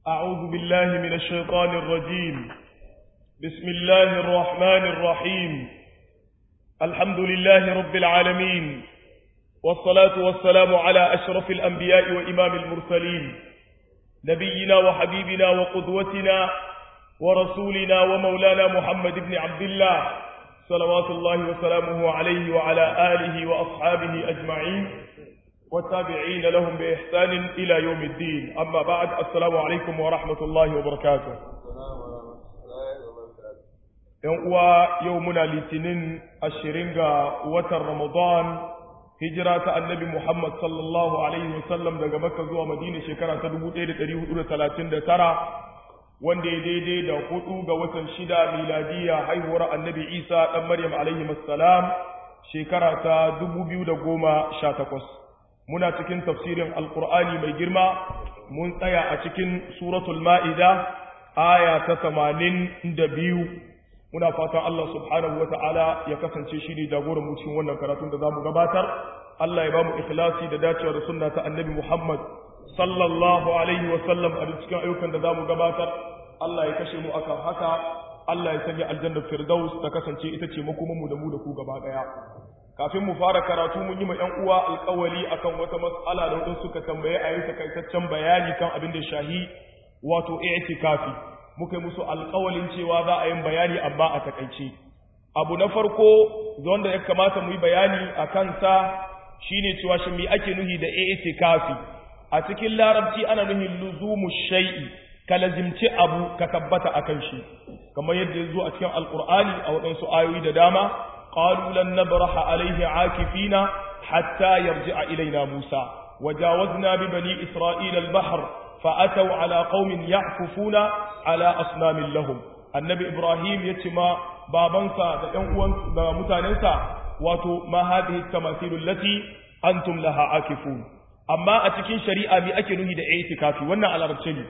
أعوذ بالله من الشيطان الرجيم بسم الله الرحمن الرحيم الحمد لله رب العالمين والصلاة والسلام على أشرف الأنبياء وإمام المرسلين نبينا وحبيبنا وقدوتنا ورسولنا ومولانا محمد بن عبد الله صلوات الله وسلامه عليه وعلى آله وأصحابه أجمعين والتابعين لهم بإحسان إلى يوم الدين أما بعد السلام عليكم ورحمة الله وبركاته يوم يومنا لتنين الشرنغة وتر رمضان هجرة النبي محمد صلى الله عليه وسلم daga Makka zuwa Madina shekara ta 1439 wanda ya daidai da hudu ga watan shida miladiya haihuwar annabi Isa dan Maryam alaihi assalam shekara ta 2018 muna cikin tafsirin alkur'ani mai girma mun tsaya a cikin suratul ma'ida aya ta tamanin da biyu muna fatan Allah subhanahu wa ta'ala ya kasance shi ne jagoran mu cikin wannan karatun da za mu gabatar Allah ya ba mu ikhlasi da dacewa da sunna ta annabi Muhammad sallallahu alaihi wa sallam a cikin ayyukan da za mu gabatar Allah ya kashe mu akan haka Allah ya sanya aljannar firdaus ta kasance ita ce makomanmu da mu da ku gaba daya kafin mu fara karatu mun yi ma ‘yan uwa alkawali akan wata matsala da wadanda suka tambaye a yi takaitaccen bayani kan abin da shahi wato i'tikafi muka yi musu alkawalin cewa za a yi bayani amma a takaice abu na farko wanda ya kamata mu yi bayani a kansa shine cewa shi me ake nuhi da i'tikafi a cikin larabci ana nuhin luzumu shay'i ka lazimci abu ka tabbata akan shi kamar yadda ya zo a cikin alkur'ani a waɗansu ayoyi da dama قالوا لن نبرح عليه عاكفين حتى يرجع إلينا موسى وجاوزنا ببني إسرائيل البحر فأتوا على قوم يعكفون على أصنام لهم النبي إبراهيم يتما بابنسا متاننسا واتو ما هذه التماثيل التي أنتم لها عاكفون أما أتكين شريعة بأكله دا اعتكافي وانا على ربشني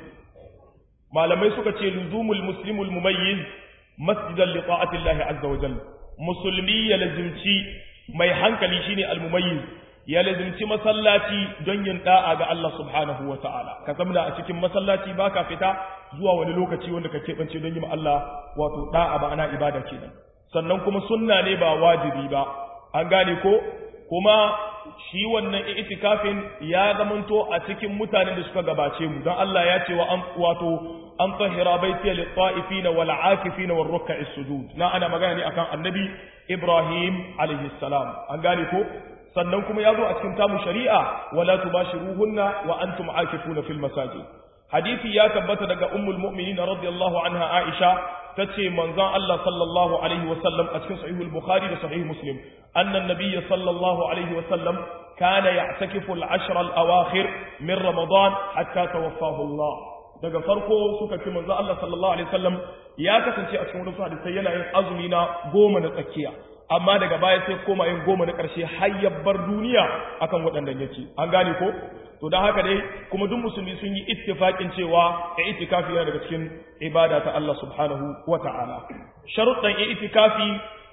ما لم يسكت لزوم المسلم المميز مسجدا لطاعة الله عز وجل musulmi ya lazimci mai hankali shine almumayyiz ya lazimci masallaci don yin da'a ga Allah subhanahu wa ta'ala ka zamna a cikin masallaci baka fita zuwa wani lokaci wanda ka keɓance don yi ma Allah wato da'a ba ana ibada kenan sannan kuma sunna ne ba wajibi ba an gane ko kuma shi wannan itikafin ya zamanto a cikin mutanen da suka gabace mu don Allah ya ce wa an wato an tahira baitiya lit ta'ifina wal akifina war ruk'is sujud na ana magana ne akan annabi Ibrahim alaihi salam an gane ko sannan kuma ya zo a cikin tamu shari'a wala tubashiruhunna wa antum akifuna fil masajid hadisi ya tabbata daga ummul mu'minin radiyallahu anha Aisha tace manzon Allah sallallahu alaihi wa sallam a cikin sahihul bukhari da sahih muslim anna an-nabiy sallallahu alaihi wa sallam kana ya'takifu al-ashr al-awakhir min ramadan hatta tawaffahu Allah daga farko suka ce manzo Allah sallallahu alaihi wasallam ya kasance a cikin wasu hadisai yana yin azumi na goma na tsakiya amma daga baya sai koma yin goma na ƙarshe har ya bar duniya akan waɗannan yake an gane ko to dan haka dai kuma duk musulmi sun yi ittifaqin cewa i'tikafi yana daga cikin ibada ta Allah subhanahu wata'ala sharuɗan i'tikafi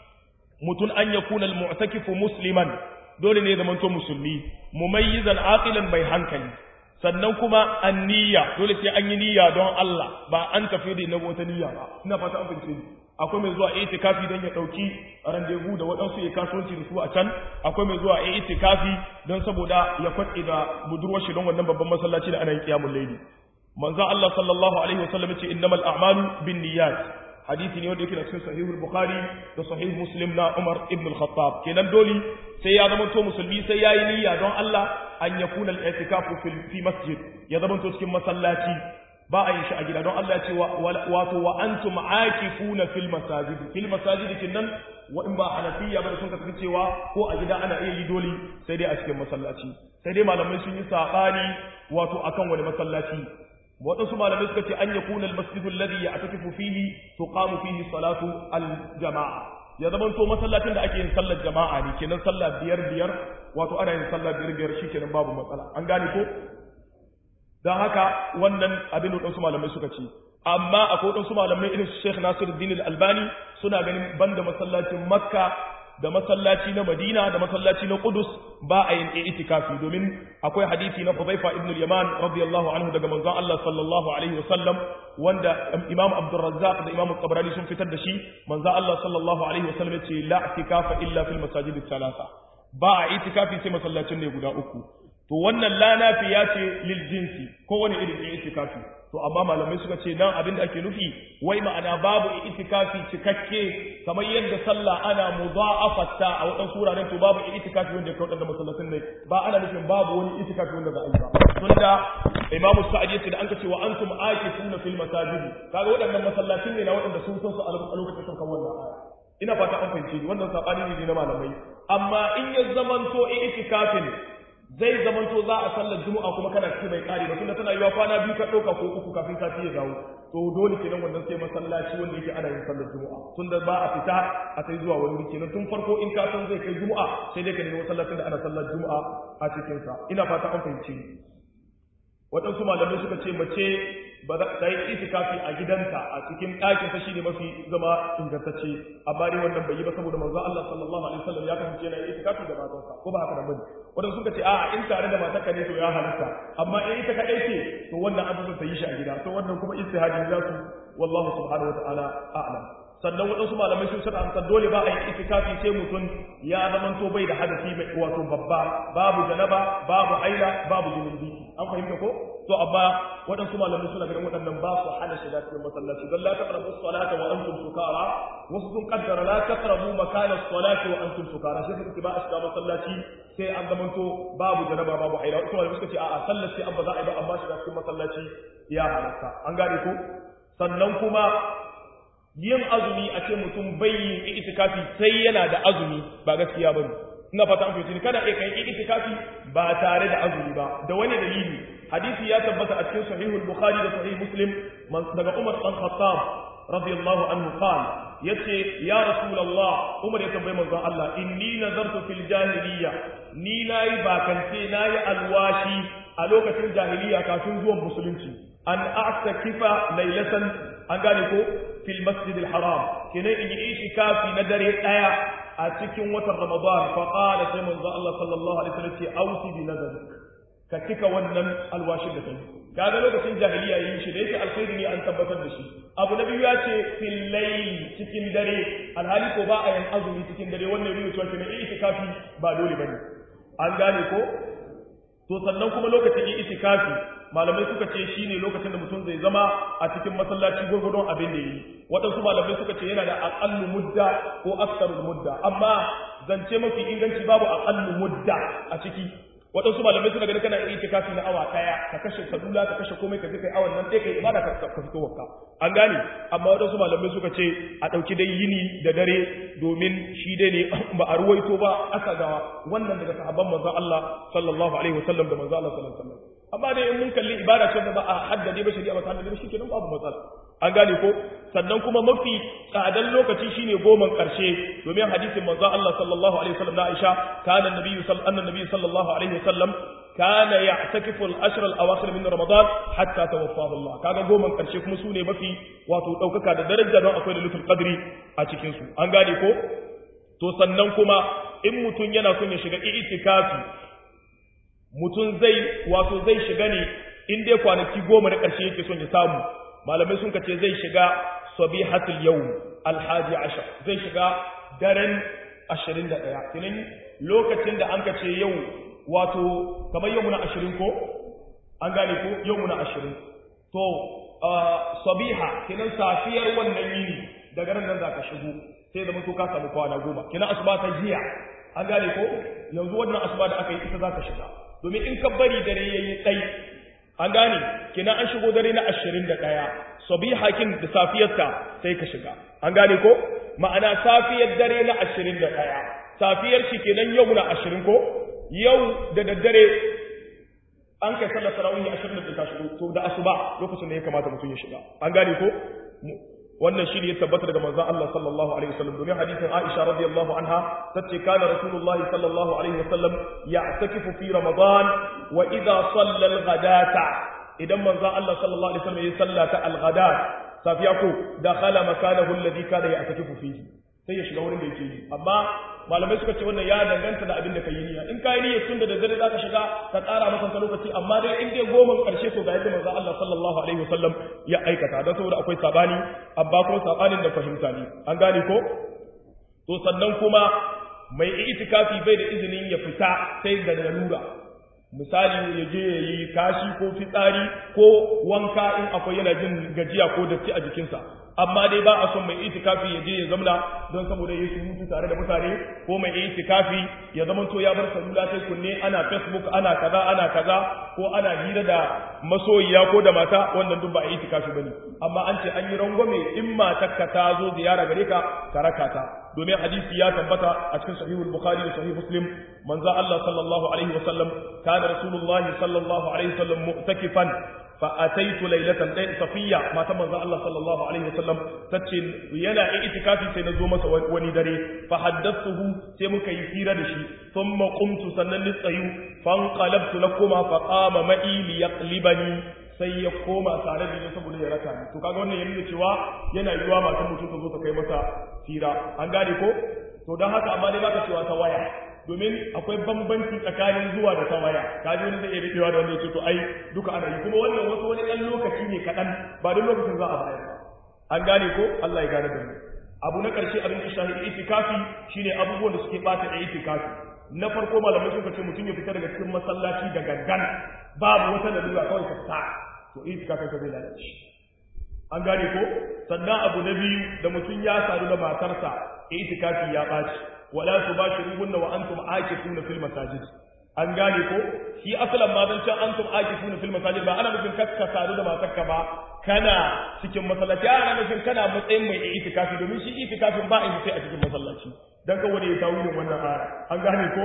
mutun an yakuna al-mu'takifu musliman dole ne zaman to musulmi mumayyizan aqilan mai hankali sannan kuma an niyya dole sai an yi niyya don Allah ba an tafi da na wata niyya ba ina fata an fahimce akwai mai zuwa itikafi don ya dauki rendezvous da waɗansu ya kasuwanci da su a can akwai mai zuwa itikafi don saboda ya kwaɗe da budurwar shi don wannan babban masallaci da ana yin qiyamul layli manzo Allah sallallahu alaihi wasallam yace innamal a'malu binniyat hadisi ne wanda yake da cikin sahihul bukhari da sahih muslim na umar ibn al-khattab kenan dole sai ya zama to musulmi sai yayi niyya don Allah an yakuna al-i'tikafu fi masjid ya zama to cikin masallaci ba a yin shi a gida don Allah ya ce wato wa antum aakifuna fil masajid fil masajid kinnan wa in ba hanafiya ba da sun kasance cewa ko a gida ana iya yi dole sai dai a cikin masallaci sai dai malamai sun yi sabani wato akan wani masallaci waɗansu malamai suka ce an yakuna al-masjidu alladhi ya'takifu fihi tuqamu fihi salatu al-jama'a ya zama to masallacin da ake yin sallar jama'a ne kenan sallah biyar biyar wato ana yin sallah biyar biyar shikenan babu matsala an gane ko dan haka wannan abin da waɗansu malamai suka ce amma akwai waɗansu malamai irin su Sheikh Nasiruddin Al-Albani suna ganin banda masallacin Makka da masallaci na Madina da masallaci na Qudus ba a yin itikafi domin akwai hadisi na Hudhaifa ibn al-Yaman radiyallahu anhu daga manzon Allah sallallahu alaihi wasallam wanda Imam Abdul Razzaq da Imam Tabarani sun fitar da shi manzon Allah sallallahu alaihi wasallam ya ce la itikafa illa fil masajid thalatha ba a itikafi sai masallacin ne guda uku to wannan la nafiya ce lil jinsi kowane irin itikafi to amma malamai suka ce nan abin da ake nufi wai ma'ana babu itikafi cikakke kamar yadda sallah ana mudha'afata a wadan suraren to babu itikafi wanda kai wadannan masallacin ne ba ana nufin babu wani itikafi wanda za a yi ba tunda imamu sa'id yace da an kace wa antum aakifuna fil masajid kaga wadannan masallacin ne na wadanda sun san su a lokacin sun kan wannan aya ina fata an fahimci wannan sabani ne na malamai amma in ya zamanto itikafin zai zamanto za a sallar juma'a kuma kana ciki bai kare ba tunda tana yiwa kwana biyu ka ɗauka ko uku kafin sati ya dawo to dole kenan wannan sai masallaci wanda yake ana yin sallar juma'a tunda ba a fita a sai zuwa wani wuri kenan tun farko in ka san zai kai juma'a sai dai ka nemi masallacin da ana sallar juma'a a cikin sa ina fata an fahimci waɗansu malamai suka ce mace ba za ta yi itikafi a gidanta a cikin ɗakin ta shine mafi zama ingantacce amma dai wannan bai yi ba saboda manzo Allah sallallahu alaihi wasallam ya kasance yana itikafi da matarsa ko ba haka da bane wanda suka ce a'a in tare da matarka ne to ya halatta amma in ita kadai ce to wannan an ta yi shi a gida to wannan kuma istihadi za su wallahu subhanahu wataala a'lam sannan waɗansu malamai sun sada amsa dole ba a yi itikafi sai mutum ya zamanto bai da hadasi mai wato babba babu janaba babu aila babu junubi an fahimta ko to amma waɗansu malamai suna ganin waɗannan ba su hana shiga cikin masallaci don la taqrabu salata wa antum sukara wasu sun kaddara la taqrabu makana salati wa antum sukara sai suka ce ba a shiga masallaci sai an zamanto babu janaba babu aila wasu malamai suka ce a'a sallar sai an ba za a yi ba amma shiga cikin masallaci ya halatta an gane ko sannan kuma yin azumi a ce mutum bai yin itikafi sai yana da azumi ba gaskiya bane ina fata an fahimci kada kai kai itikafi ba tare da azumi ba da wani dalili hadisi ya tabbata a cikin sahihul bukhari da sahih muslim daga umar dan khattab radiyallahu anhu qala yace ya rasulullah umar ya tambaye manzon Allah inni nazartu fil jahiliyya ni nayi bakance nayi alwashi a lokacin jahiliya kafin zuwan musulunci an a'takifa laylatan an gane ko fil masjidil haram kene in yi itikafi na dare daya a cikin watan ramadan fa qala sai manzo Allah sallallahu alaihi wasallam ce ausi bi nadalik ka cika wannan alwashin da kai kaga lokacin jahiliya yin shi da yake alkhairi ne an tabbatar da shi abu na biyu ya ce fil layl cikin dare alhali ko ba a yin azumi cikin dare wannan ne cewa kene itikafi ba dole bane an gane ko to sannan kuma lokacin yin itikafi malamai suka ce shine lokacin da mutum zai zama a cikin masallaci gurgurdon abin da yi waɗansu malamai suka ce yana da aqallu mudda ko aksarul mudda amma zance mafi inganci babu aqallu mudda a ciki waɗansu malamai suna ganin kana iya itikafi na awa ɗaya ka kashe salula ka kashe komai ka je kai awan nan ɗaya kai ibada ka ka fito wakka an gane amma waɗansu malamai suka ce a ɗauki dai yini da dare domin shi dai ne ba a ruwaito ba aka ga wannan daga sahabban manzon Allah sallallahu alaihi wasallam da manzon Allah sallallahu alaihi wasallam amma dai in mun kalli ibada ce da ba a haddade ba shari'a ba ta haddade ba shikenan babu matsala an gane ko sannan kuma mafi tsadan lokaci shine goman karshe domin hadisin manzo Allah sallallahu alaihi wasallam na Aisha kana nabiyyu sallallahu nabiyyu sallallahu alaihi wasallam kana ya'takifu al-ashr al-awakhir min ramadan hatta tawaffahu Allah kaga goman karshe kuma sune mafi wato daukaka da daraja don akwai da lutul qadri a cikin su an gane ko to sannan kuma in mutun yana son ya shiga itikafi mutum zai wato zai shiga ne in dai kwanaki goma na ƙarshe yake son ya samu malamai sun ce zai shiga sabihatul yawm alhaji ashar zai shiga daren 21 kinan lokacin da an kace yau wato kamar yau muna 20 ko an gane ko yau muna 20 to sabiha kinan safiyar wannan yini daga ran nan zaka shigo sai da mutu ka samu kwana goma kinan asuba ta jiya an gane ko yanzu wannan asuba da aka yi ita zaka shiga domin in ka bari dare yayi tsayi an gane kina an shigo dare na 21 sabihakin da safiyarta sai ka shiga an gane ko ma'ana safiyar dare na 21 safiyar shi kenan yau na 20 ko yau da daddare an kai sallar tarawih 20 da ka shigo to da asuba lokacin da ya kamata mutum ya shiga an gane ko wannan shi ne ya tabbata daga manzon Allah sallallahu alaihi wasallam domin hadisin Aisha radiyallahu anha tace kana rasulullahi sallallahu alaihi wasallam ya'takifu fi ramadan wa idha salla al-ghadata idan manzon Allah sallallahu alaihi wasallam ya sallata al-ghadat safiya ko dakhala makanahu alladhi kana ya'takifu fihi sai ya shiga wurin da yake yi amma malamai suka ce wannan ya danganta da abin da ka yi niyya in ka yi niyya tun da daddare za ka shiga ka ƙara maka lokaci amma dai in dai goma ƙarshe to ga yadda manzo Allah sallallahu alaihi wasallam ya aikata don saboda akwai sabani amma kuma sabanin da fahimta ne an gane ko to sannan kuma mai itikafi bai da izinin ya fita sai da lalura misali ya je ya yi kashi ko fitsari ko wanka in akwai yana jin gajiya ko datti a jikinsa amma dai ba a son mai itikafi ya je ya zamna don saboda ya yi mutu tare da mutane ko mai itikafi ya zama to ya bar salula sai kunne ana facebook ana kaza ana kaza ko ana hira da masoyiya ko da mata wannan duk ba a itikafi bane amma an ce an yi rangwame in matarka ta zo ziyara gare ka ka raka ta domin hadisi ya tabbata a cikin sahihul bukhari da sahih muslim manzo Allah sallallahu alaihi wasallam kana rasulullahi sallallahu alaihi wasallam mu'takifan فأتيت ليلة ɗaya safiya mata manzo Allah sallallahu alaihi wasallam tace yana itikafi sai na zo masa wani dare fa haddathuhu sai muka yi hira da shi thumma qumtu sannan ni tsayu fan qalabtu lakuma fa qama ma'i li yaqlibani sai ya koma tare da ni saboda ya raka ni to kaga wannan yana cewa yana yiwa matan mutum ta zo ta kai masa hira an gane ko to dan haka amma dai baka cewa ta waya domin akwai bambanci tsakanin zuwa da tawaya kaji wani zai iya daɗewa da wanda ya ce to ai duka ana yi kuma wannan wasu wani ɗan lokaci ne kaɗan ba duk lokacin za a bayar ba an gane ko Allah ya gane da mu abu na ƙarshe abin da shahi itikafi shine abubuwan da suke ɓata da itikafi na farko malamai suka ce mutum ya fita daga cikin masallaci da gangan babu wata lalura kawai ka fita to itikafin ka zai lalace an gane ko sannan abu na biyu da mutum ya sadu da matarsa itikafi ya ɓaci wala tubashiruhunna wa antum aakifuna fil masajid an gane ko shi asalan ma dan can antum aakifuna fil masajid ba ana nufin kakka sadu da matarka ba kana cikin masallaci ana nufin kana matsayin mai itikafi domin shi itikafin ba a yi sai a cikin masallaci dan kawai ya tawilin wannan aya an gane ko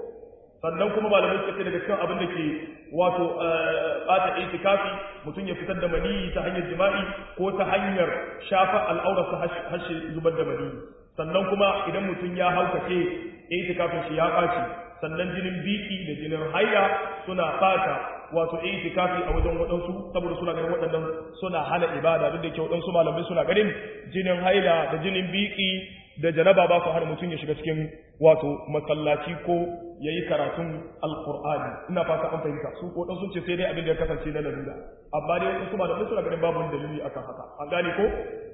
sannan kuma malamai suka ce daga cikin abin da ke wato bata itikafi mutum ya fitar da maniyi ta hanyar jima'i ko ta hanyar shafa al'aurarsa hashe zubar da maniyi sannan kuma idan mutum ya haukace itikafin shi ya ɓaci sannan jinin biki da jinin haila suna fata wato itikafi a wajen waɗansu saboda suna ganin waɗannan suna hana ibada duk da ke waɗansu malamai suna ganin jinin haila da jinin biki da janaba ba su hana mutum ya shiga cikin wato masallaci ko ya yi karatun alkur'ani ina fata an fahimta su ko sun ce sai dai abin da ya kasance na lalura amma dai wasu malamai suna ganin babu wani dalili akan haka an gane ko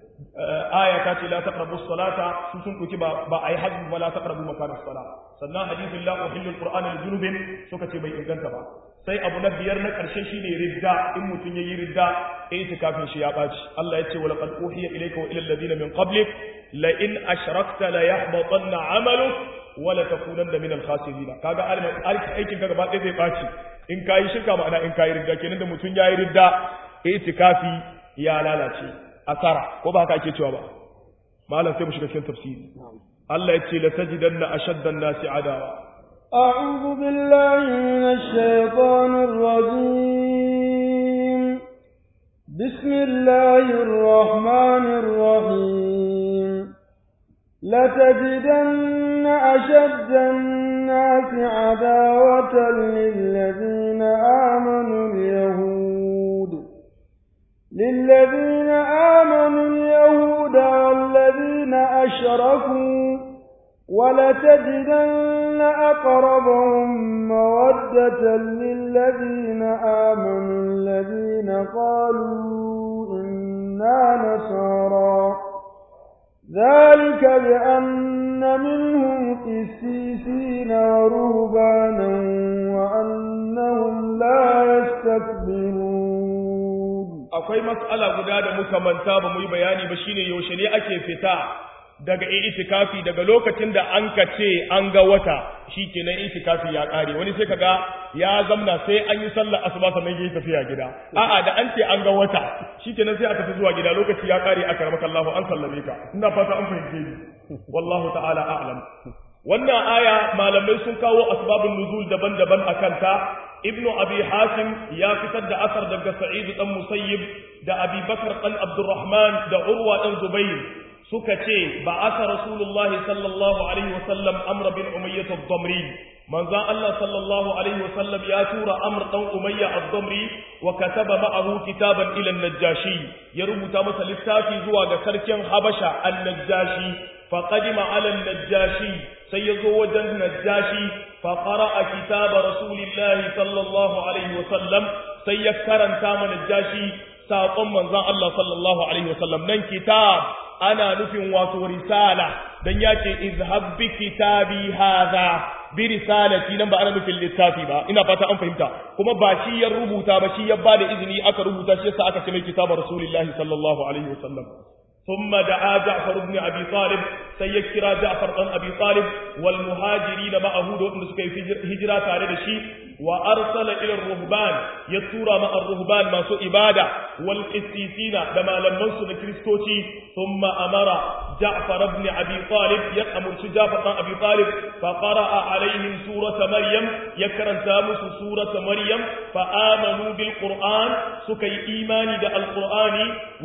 aya ta ce la taqrabu salata su sun ɗauki ba ba ai hajji ba la taqrabu makana sala sannan hadisin la uhillu alqur'ana lijunubin suka ce bai inganta ba sai abu na biyar na ƙarshe shine ridda in mutum yayi ridda itikafin shi ya baci Allah ya ce wa laqad uhiya ilayka wa ila alladhina min qablik la in ashrakta la yahbatanna 'amaluk wa la takunanna min al-khasirin kaga aikin ka gaba ɗaya zai baci in kayi shirka ma'ana in kayi ridda kenan da mutum yayi ridda itikafi ya lalace asara ko ba haka ake cewa ba malam sai mu shiga cikin tafsiri Allah ya ce la tajidanna ashadda an-nasi adawa أعوذ بالله من الشيطان الرجيم بسم الله الرحمن الرحيم لتجدن أشد الناس عداوة للذين آمنوا اليهود للذين آمنوا اليهود والذين أشركوا ولتجدن أقربهم مودة للذين آمنوا الذين قالوا إنا نصارى ذلك بأن منهم قسيسين ورهبانا وأنهم لا يستكبرون akwai mas'ala guda da muka manta ba mu yi bayani ba shine yaushe ne ake fita daga itikafi daga lokacin da an ka ce an ga wata shikenan itikafi ya kare wani sai kaga ya zamna sai an yi sallar asuba sannan yayi tafiya gida a'a da an ce an ga wata shikenan sai aka tafi zuwa gida lokaci ya kare aka ramaka Allah an sallame ka ina fata an fahimce ni wallahu ta'ala a'lam wannan aya malamai sun kawo asbabun nuzul daban-daban akan ta ibnu abi hasim ya fitar da asar daga sa'id dan musayyib da abi bakar dan abdurrahman da urwa dan zubair suka ce ba aka rasulullahi sallallahu alaihi wasallam amr bin umayyah ad-damri manzon Allah sallallahu alaihi wasallam ya tura amr dan umayya ad-damri wa kataba ma'ahu kitaban ila an-najashi ya rubuta masa littafi zuwa ga sarkin habasha an-najashi faqadima ala najashi sai yazo wajen najashi fa qara'a kitaba rasulillahi sallallahu alaihi wasallam sai ya karanta ma najashi saƙon manzon Allah sallallahu alaihi wasallam nan kitab ana nufin wato risala dan yace izhab bi kitabi hadha bi risalati nan ba ana nufin littafi ba ina fata an fahimta kuma ba shi ya rubuta ba shi ya bada izini aka rubuta shi yasa aka ce mai kitabar rasulullahi sallallahu alaihi wasallam ثم دعا جعفر بن أبي طالب سيكرا جعفر بن أبي طالب والمهاجرين معه دون سكي هجرة تارد الشيء وأرسل إلى الرهبان يتورى مع الرهبان ما سوء إبادة والقسيسين لما لم ننسوا لكريستوتي ثم أمر جعفر بن أبي طالب يأمر جعفر بن أبي طالب فقرأ عليهم سورة مريم يكرن تامس سورة مريم فآمنوا بالقرآن سكي إيماني دا القرآن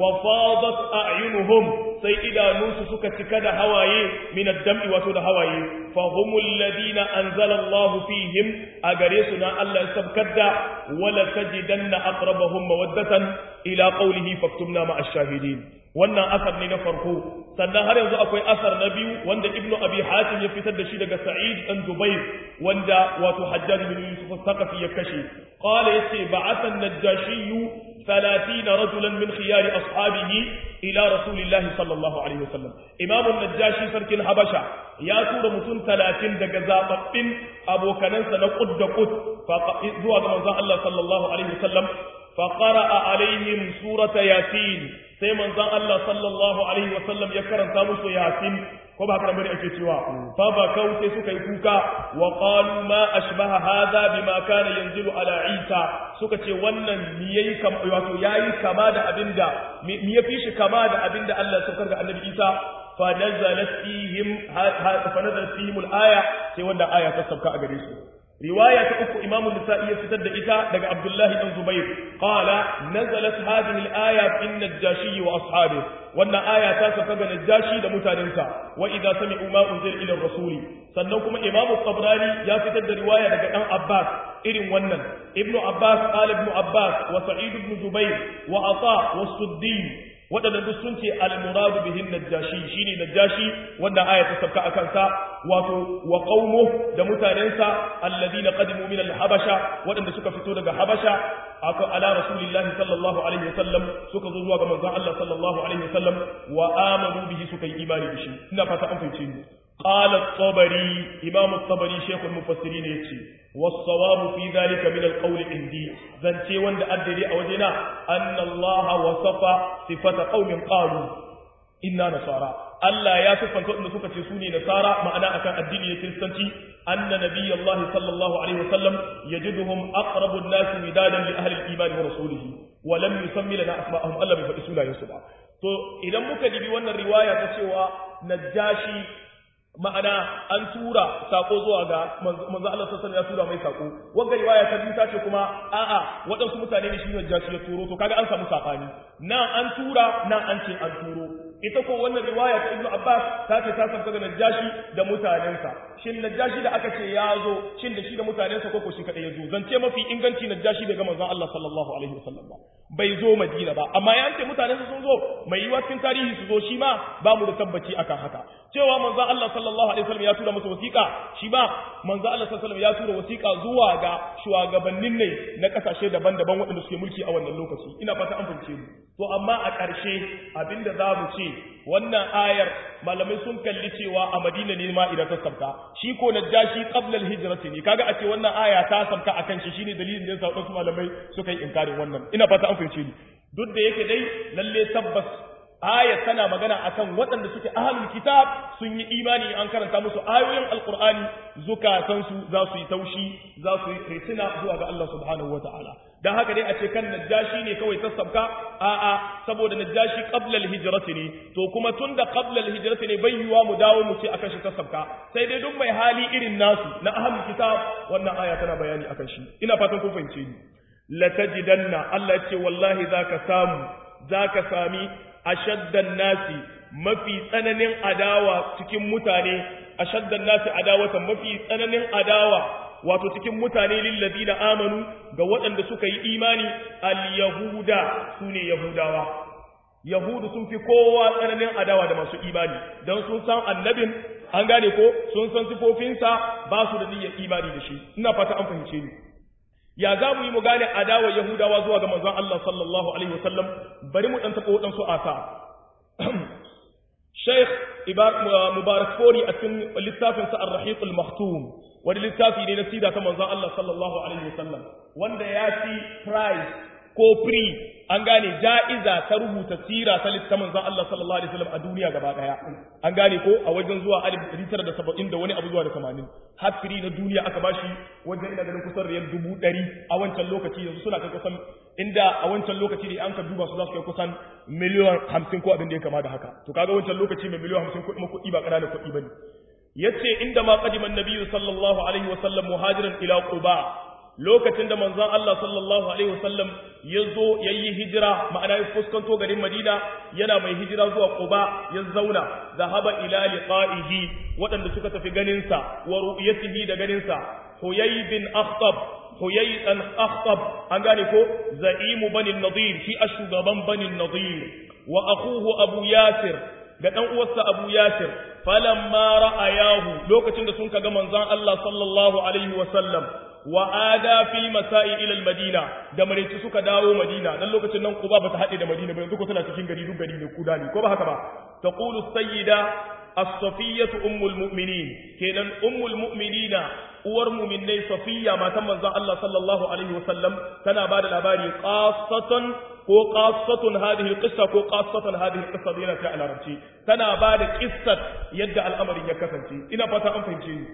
وفاضت أعينهم sai idanunsu suka cika da hawaye min ad-dam'i wato da hawaye fa humul ladina anzala Allah fihim a gare su na Allah ya sabkar da wala tajidanna aqrabahum mawaddatan ila qawlihi faktubna ma ash-shahidin wannan asar ne na farko sannan har yanzu akwai asar na biyu wanda ibnu abi hatim ya fitar da shi daga sa'id dan dubayr wanda wato hajjaj bin yusuf al-thaqafi ya kashe qala yace ba'atha an-najashi ثلاثين رجلا من خيار أصحابه إلى رسول الله صلى الله عليه وسلم إمام النجاشي سرك الحبشة يا تور متون ثلاثين دقزاء أبو كننسى نقد قد فزوى من الله صلى الله عليه وسلم فقرأ عليهم سورة ياسين sai manzon Allah sallallahu alaihi wasallam ya karanta musu yasin ko ba haka bane ake cewa fa ba kau sai suka yi kuka wa qalu ma ashbaha hadha bima kana yanzilu ala isa suka ce wannan mi yayi kama wato yayi kama da abinda mi yafi shi kama da abinda Allah ya saukar ga annabi isa fa nazalat fihim fa nazalat fihim al-aya sai wannan aya ta sauka a gare su riwaya ta uku imam an-nisa'i ya fitar da ita daga abdullahi dan zubair qala nazalat hadhihi al-aya fi an-najashi wa ashabihi wannan aya ta saka ga najashi da mutanensa wa idza sami'u ma unzila ila rasuli sannan kuma imamu tabrani ya fitar da riwaya daga dan abbas irin wannan ibnu abbas qala ibnu abbas wa sa'id ibn zubair wa ata wa suddi waɗanda duk sun ce al-muradu bihin najashi shine najashi wanda aya ta sabka akan sa wato wa qaumu da mutanensa alladhina qadimu min al-habasha waɗanda suka fito daga habasha aka ala rasulillahi sallallahu alaihi wasallam suka zo zuwa ga manzon Allah sallallahu alaihi wasallam wa amanu bihi suka yi imani da shi ina fata an fahimce ni قال الطبري إمام الطبري شيخ المفسرين يتشي والصواب في ذلك من القول عندي زنتي وند أدري أوجنا أن الله وصف صفة قوم قالوا إنا نصارى Allah ya siffanta waɗanda suka ce su ne nasara ma'ana akan addini na kiristanci anna nabiyallahi sallallahu alaihi wasallam yajiduhum aqrabu an-nas midadan li ahli al-iman wa rasulihi wa lam yusammi lana asma'ahum Allah bai faɗi sunayensu ba to idan muka dibi wannan riwaya ta cewa najashi ma'ana an tura sako zuwa ga manzo Allah sallallahu ya tura mai sako wanda riwaya ta biyu ta ce kuma a'a waɗansu mutane ne shi ne jashi ya turo to kaga an samu safani nan an tura nan an ce an turo ita ko wannan riwaya ta Ibn Abbas ta ce ta sabta ga Najashi da mutanensa shin Najashi da aka ce ya zo shin da shi da mutanensa ko ko shi kadai ya zo zance mafi inganci Najashi daga manzon Allah sallallahu alaihi wasallam ba bai zo Madina ba amma ya ce mutanensa sun zo mai yiwa cikin tarihi su zo shi ma ba mu da tabbaci akan haka cewa manzon Allah sallallahu alaihi wasallam ya tura masa wasiƙa shi ma manzon Allah sallallahu alaihi wasallam ya tura wasiƙa zuwa ga shugabannin ne na kasashe daban-daban waɗanda suke mulki a wannan lokaci ina fata an fahimce mu to amma a ƙarshe abinda za mu ce wannan ayar malamai sun kalli cewa a Madina ne ma idan ta sabka shi ko najashi qabla al-hijrati ne kaga a ce wannan aya ta sabka akan shi shine dalilin da yasa wasu malamai suka yi inkarin wannan ina fata an fahimce ni duk da yake dai lalle tabbas aya tana magana akan waɗanda suke ahlul kitab sun yi imani an karanta musu ayoyin alqur'ani zukatansu za su yi taushi za su yi ritina zuwa ga Allah subhanahu wataala dan haka dai a ce kan najashi ne kawai sassabka a'a saboda najashi qabla al-hijrati ne to kuma tunda qabla al-hijrati ne bai yiwa mu dawo mu ce akan shi sassabka sai dai duk mai hali irin nasu na ahlul kitab wannan aya tana bayani akan shi ina fatan kun fahimce ni la tajidanna Allah ya ce wallahi zaka samu zaka sami ashaddan nasi mafi tsananin adawa cikin mutane ashaddan nasi adawatan mafi tsananin adawa wato cikin mutane lillazina amanu ga waɗanda suka yi imani al-yahuda sune yahudawa yahudu sun fi kowa tsananin adawa da masu imani don sun san annabin an gane ko sun san sifofinsa ba su da niyyar imani da shi ina fata an fahimce ni ya za mu yi mu gane adawar yahudawa zuwa ga manzon Allah sallallahu alaihi wasallam bari mu dan taɓa waɗansu asa Sheikh Mubarak Fori a cikin littafinsa Ar-Rahiq al-Maktum wani littafi ne na sida ta manzon Allah sallallahu alaihi wasallam wanda ya ci prize ko free an gane ja'iza ta rubuta sira ta littafin manzon Allah sallallahu alaihi wasallam a duniya gaba daya an gane ko a wajen zuwa 1970 da wani abu zuwa da 80 har free na duniya aka bashi wajen ina ganin kusan riyal 100 a wancan lokaci yanzu suna kai kusan inda a wancan lokaci ne an ka duba su za su kai kusan miliyan 50 ko abin da ya kama da haka to kaga wancan lokaci mai miliyan 50 kuɗi kuɗi ba ƙananan kuɗi bane yace inda ma qadima an-nabiyyu sallallahu alaihi wasallam muhajiran ila quba lokacin da manzon Allah sallallahu alaihi wasallam ya zo ya yi hijira ma'ana ya fuskanto garin Madina yana mai hijira zuwa Quba ya zauna zahaba ila liqa'ihi waɗanda suka tafi ganin sa wa ru'yatihi da ganin sa Huyay bin Akhtab Huyay dan Akhtab an gane ko za'imu bani Nadir shi shugaban bani Nadir wa akhuhu Abu Yasir ga dan uwarsa Abu Yasir falamma ra'ayahu lokacin da sun kaga manzon Allah sallallahu alaihi wasallam wa ada fil masa'i ila al madina da mareci suka dawo madina dan lokacin nan kuba bata hade da madina ba yanzu ko tana cikin gari duk gari ne kuda ne ko ba haka ba taqulu sayyida as-safiyyah ummul mu'minin kenan ummul mu'minina uwar mu'minai safiya matan manzon Allah sallallahu alaihi wasallam tana bada labari qassatan ko qassatun hadhihi alqissa ko qassatan hadhihi alqissa yana ta alarabci tana bada qissat yadda al'amarin ya kasance ina fata an fahimce ni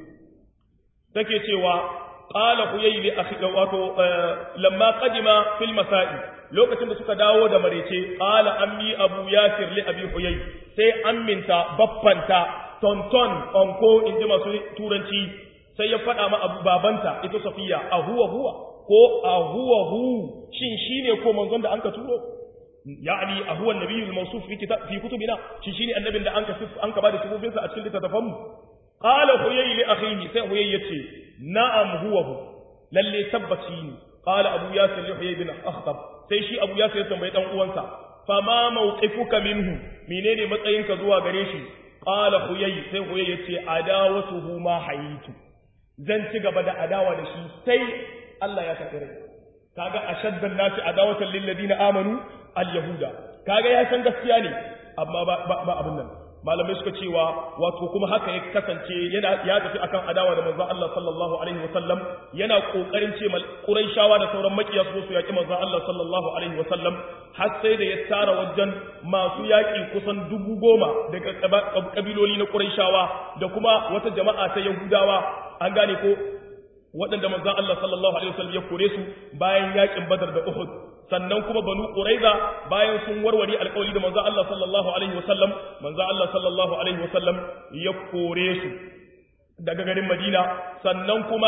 take cewa qala huyay li akhi wato lamma qadima fil masa'i lokacin da suka dawo da marece qala ammi abu yasir li abi huyay sai amminta baffanta tonton onko inji masu turanci sai ya faɗa ma abu babanta ita safiya a huwa huwa ko a huwa hu shin shine ko manzon da anka turo yani a huwa nabiyul mawsuf fi kitab fi kutubina shin shine annabin da anka anka bada sifofinsa a cikin littattafan mu qala huyay li akhihi sai huyay yace na'am huwa hu lalle tabbaci ne qala abu yasir li huyay bin akhtab sai shi abu yasir ya tambayi dan uwansa fama mawqifuka minhu menene matsayinka zuwa gare shi qala huyay sai huyay yace adawatuhu ma hayitu zan ci gaba da adawa da shi sai Allah ya karɓi rai kaga ashaddan nasi adawatan lil ladina amanu al yahuda kaga ya san gaskiya ne amma ba ba abin nan malamai suka cewa wato kuma haka ya kasance yana ya tafi akan adawa da manzon Allah sallallahu alaihi wasallam yana kokarin ce mal quraishawa da sauran makiya su su yaki manzon Allah sallallahu alaihi wasallam har sai da ya tara wajen masu yaki kusan dubu goma daga kabiloli na quraishawa da kuma wata jama'a ta yahudawa an gane ko waɗanda manzon Allah sallallahu alaihi wasallam ya kore su bayan yakin Badar da Uhud sannan kuma Banu Quraiza bayan sun warware alƙawari da manzon Allah sallallahu alaihi wasallam manzon Allah sallallahu alaihi wasallam ya kore su daga garin Madina sannan kuma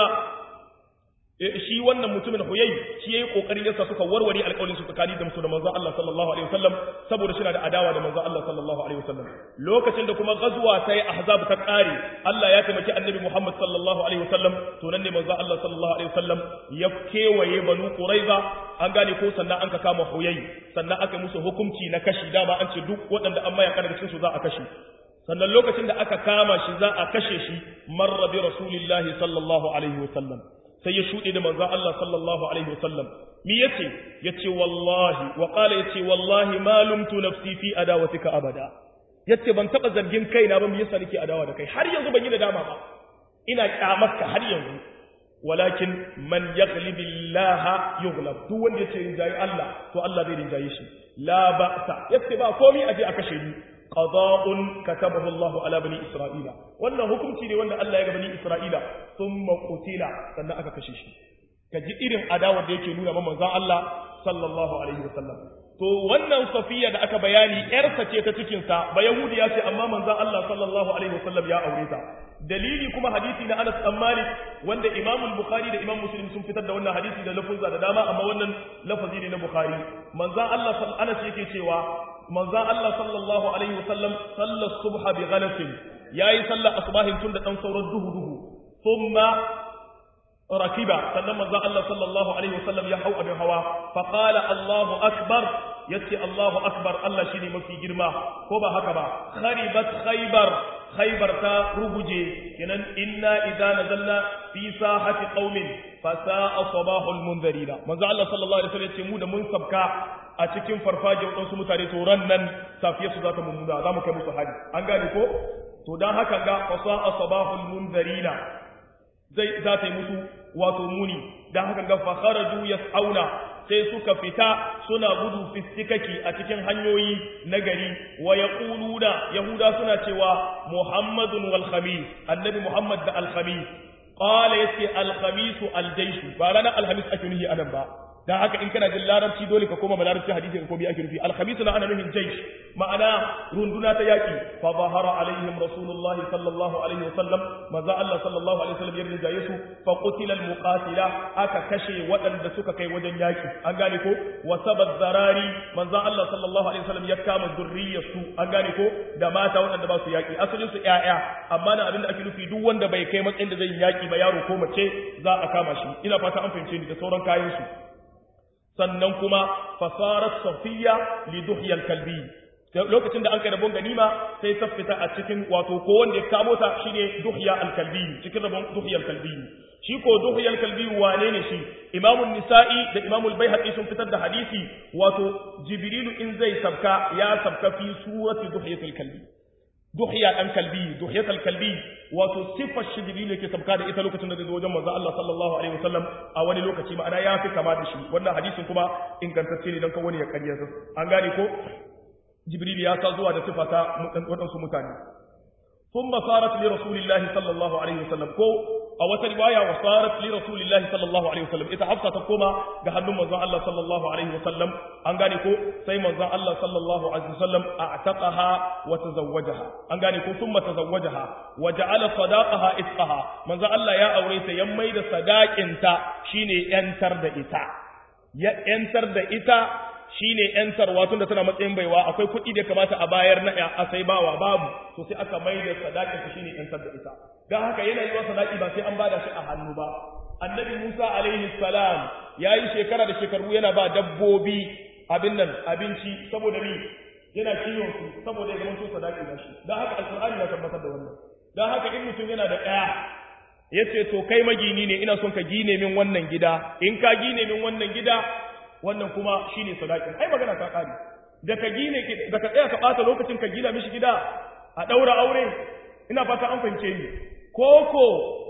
shi wannan mutumin huyai shi yayi kokarin yasa suka warware alƙawarin su tsakani da musu da manzon Allah sallallahu alaihi wasallam saboda shi da adawa da manzon Allah sallallahu alaihi wasallam lokacin da kuma ghazwa ta yi ahzab ta kare Allah ya taimaki annabi Muhammad sallallahu alaihi wasallam to nan ne manzon Allah sallallahu alaihi wasallam ya kewaye banu quraiza an gane ko sannan an ka kama huyai sannan aka musu hukunci na kashi dama an ce duk waɗanda an maya daga cikin su za a kashe sannan lokacin da aka kama shi za a kashe shi marra bi rasulillahi sallallahu alaihi wasallam sai ya shuɗe da manzon Allah sallallahu alaihi wasallam mi yace yace wallahi wa qala yace wallahi ma lumtu nafsi fi adawatika abada yace ban taba zargin kaina ba me yasa nake adawa da kai har yanzu ban yi da dama ba ina kyamarka har yanzu walakin man yaghlib Allah yughlab duk wanda yace rinjayi Allah to Allah zai rinjaye shi la ba'sa yace ba komai aje a kashe ni qada'un katabahu Allah ala bani Isra'ila wannan hukunci ne wanda Allah ya ga bani Isra'ila thumma qutila sannan aka kashe shi kaji irin adawa da yake nuna manzon Allah sallallahu alaihi wasallam to wannan safiya da aka bayani yarsa ce ta cikin sa ba yahudi ya ce amma manzon Allah sallallahu alaihi wasallam ya aure ta dalili kuma hadisi na Anas bin Malik wanda Imam Bukhari da Imam Muslim sun fitar da wannan hadisi da lafuzza da dama amma wannan lafazi ne na Bukhari manzon Allah Anas yake cewa manzon Allah sallallahu alaihi wasallam sallar subha bi ghalasin yayi sallar asbahin tun da dan sauran duhu duhu thumma rakiba sannan manzo Allah sallallahu alaihi wasallam ya hau abin hawa fa qala Allahu akbar yace Allahu akbar Allah shine mafi girma ko ba haka ba kharibat khaybar khaybar ta ruguje kenan inna idza nazalna fi sahati qaumin fa sa'a sabahul munzirina manzo Allah sallallahu alaihi wasallam yace mu da mun sabka a cikin farfajiyar wadansu mutane to ran nan safiya su zata mummuna za mu kai musu hadi an gane ko to dan haka ga fa sa'a sabahul munzirina zai za ta yi musu wato muni dan haka ga fa kharaju yas'auna sai suka fita suna gudu fistikaki a cikin hanyoyi na gari wa yaquluna yahuda suna cewa muhammadun wal khamis annabi muhammad da al khamis qala yasi al khamis al jaysh ba ranar al khamis ake nuhi anan ba dan haka in kana jin larabci dole ka koma larabci hadisi ko bi ake nufi al khamis na ana nuhin jaysh ma'ana runduna ta yaki fa zahara alaihim rasulullahi sallallahu alaihi wasallam maza Allah sallallahu alaihi wasallam yarda da yesu fa qutila al muqatila aka kashe waɗanda suka kai wajen yaki an gane ko wa sabat zarari manzo Allah sallallahu alaihi wasallam ya kama zurriyarsu an gane ko da mata waɗanda ba su yaki asalin su ƴaƴa amma na abinda ake nufi duk wanda bai kai matsayin da zai yaki ba yaro ko mace za a kama shi ina fata an fahimce ni da sauran kayan su sannan kuma fasarat safiya li duhyal kalbi lokacin da an kai rabon ganima sai ta fita a cikin wato ko wanda ya kamo ta shine duhya al-kalbi cikin rabon duhya al-kalbi shi ko duhya al-kalbi wane ne shi imamu nisa'i da imamu al-baihaqi sun fitar da hadisi wato jibrilu in zai sabka ya sabka fi surati duhya al-kalbi duhya dan kalbi duhya al-kalbi wato sifar shi jibrilu yake sabka da ita lokacin da zai zo wajen manzo Allah sallallahu alaihi wasallam a wani lokaci ma'ana ya fi kama da shi wannan hadisin kuma ingantacce ne dan kan wani ya karya an gane ko jibril ya sa zuwa da sifata waɗansu mutane sun basarat li rasulillahi sallallahu alaihi wasallam ko a wata riwaya wa sarat li rasulillahi sallallahu alaihi wasallam ita hafsa ta koma ga hannun manzon Allah sallallahu alaihi wasallam an gane ko sai manzon Allah sallallahu alaihi wasallam a'taqaha wa tazawwajaha an gane ko thumma tazawwajaha wa ja'ala sadaqaha isqaha manzon Allah ya aure ta yan mai da sadaqin ta shine yantar da ita ya yantar da ita shine yantarwa tun da tana matsayin baiwa akwai kuɗi da kamata a bayar na a sai bawa babu to sai aka mai da sadakin ta shine yantar da ita dan haka yana yiwa sadaki ba sai an bada shi a hannu ba annabi Musa alaihi salam yayi shekara da shekaru yana ba dabbobi abin nan abinci saboda ni yana kiwon su saboda ya zama so sadaki da shi dan haka alqur'ani ya tabbatar da wannan dan haka in mutum yana da ɗaya yace to kai magini ne ina son ka gine min wannan gida in ka gine min wannan gida wannan kuma shine sadakin ai magana ta kare da ka gine da ka tsaya ka bata lokacin ka gina mishi gida a daura aure ina fata an fahimce ni koko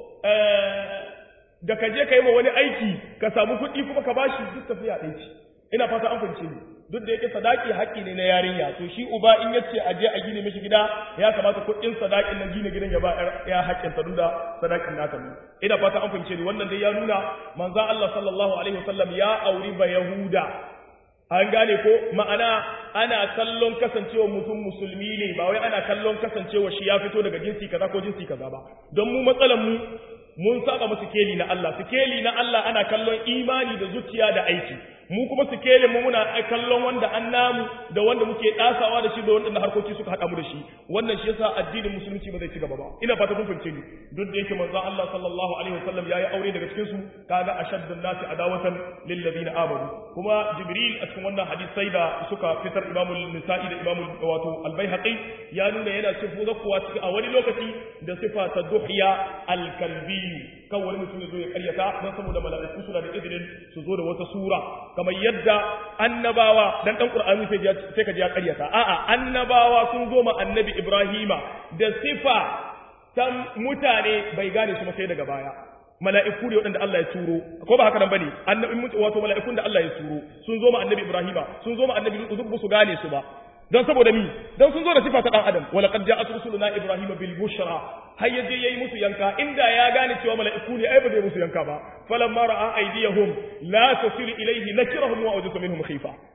da ka je ka yi wa wani aiki ka samu kuɗi kuma ka bashi duk tafiya ɗaya ce ina fata an fahimce ni duk da yake sadaki haƙƙi ne na yarinya to shi uba in yace a je a gine mishi gida ya kamata kuɗin sadakin nan gine gidan ya ba ya haƙƙin ta da sadakin nata ne ina fata an fahimce ni wannan dai ya nuna manzo Allah sallallahu alaihi wasallam ya auri ba yahuda an gane ko ma'ana ana kallon kasancewa mutum musulmi ne ba wai ana kallon kasancewa shi ya fito daga jinsi kaza ko jinsi kaza ba don mu matsalan mu mun saba mu sikeli na Allah sikeli na Allah ana kallon imani da zuciya da aiki mu kuma sikelin mu muna kallon wanda an namu da wanda muke dasawa da shi da wanda harkoki suka hada mu da shi wannan shi yasa addinin musulunci ba zai ci gaba ba ina fata kun fahimce ni duk da yake manzon Allah sallallahu alaihi wasallam yayi aure daga cikin su kaga ashaddun nasi adawatan lil ladina amanu kuma jibril a cikin wannan hadisai da suka fitar imamu nisa'i da imamu wato al-baihaqi ya nuna yana cikin zakkuwa cikin a wani lokaci da sifa ta duhya al-kalbi kan wani mutum ya zo ya karyata don saboda mala'iku suna da izinin su zo da wata sura kamar yadda annabawa dan dan qur'ani sai sai ka ji ya karyata a'a annabawa sun zo ma annabi ibrahima da sifa ta mutane bai gane su sai daga baya mala'iku ne waɗanda Allah ya turo ko ba haka nan bane annabi wato mala'ikun da Allah ya turo sun zo ma annabi ibrahima sun zo ma annabi lutu duk su gane su ba don saboda mi don sun zo da sifa ta dan adam wala qad ja'at rusuluna ibrahima bil bushra har yaje yayi musu yanka inda ya gane cewa mala'iku ne ai ba zai musu yanka ba falamma ra'a aydiyahum la tasilu ilayhi nakirahum wa awjasa minhum khifa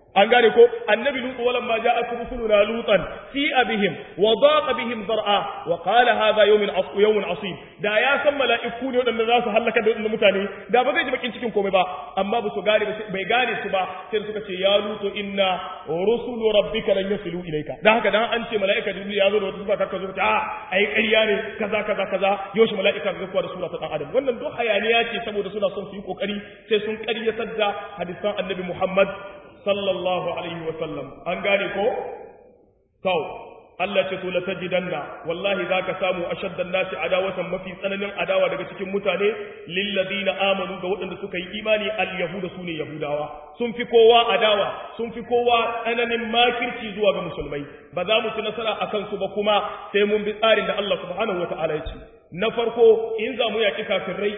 an gane ko annabi lutu walam ma ja'at rusuluna lutan fi abihim wa daqa bihim zar'a wa qala hadha yawmun asq yawmun asib da ya san mala'iku ne wadanda za su halaka da wadannan mutane da ba zai ji bakin cikin komai ba amma ba su gane bai gane su ba sai suka ce ya lutu inna rusulu rabbika lan yasilu ilayka dan haka dan an ce mala'ika jibril ya zo da wata sifa kaka zo ta a ai ƙarya ne kaza kaza kaza yoshi mala'ika ga kuwa da sura ta dan adam wannan duk hayaniya ce saboda suna son su yi kokari sai sun ƙaryatar da hadisan annabi Muhammad sallallahu alaihi wa sallam an gane ko to Allah ce to la tajidanna wallahi zaka samu ashaddan nasi adawatan mafi tsananin adawa daga cikin mutane lil ladina amanu ga waɗanda suka yi imani al yahuda sune yahudawa sun fi kowa adawa sun fi kowa tsananin makirci zuwa ga musulmai ba za mu ci nasara akan su ba kuma sai mun bi tsarin da Allah subhanahu wataala ya ce na farko in za mu yaki kafirai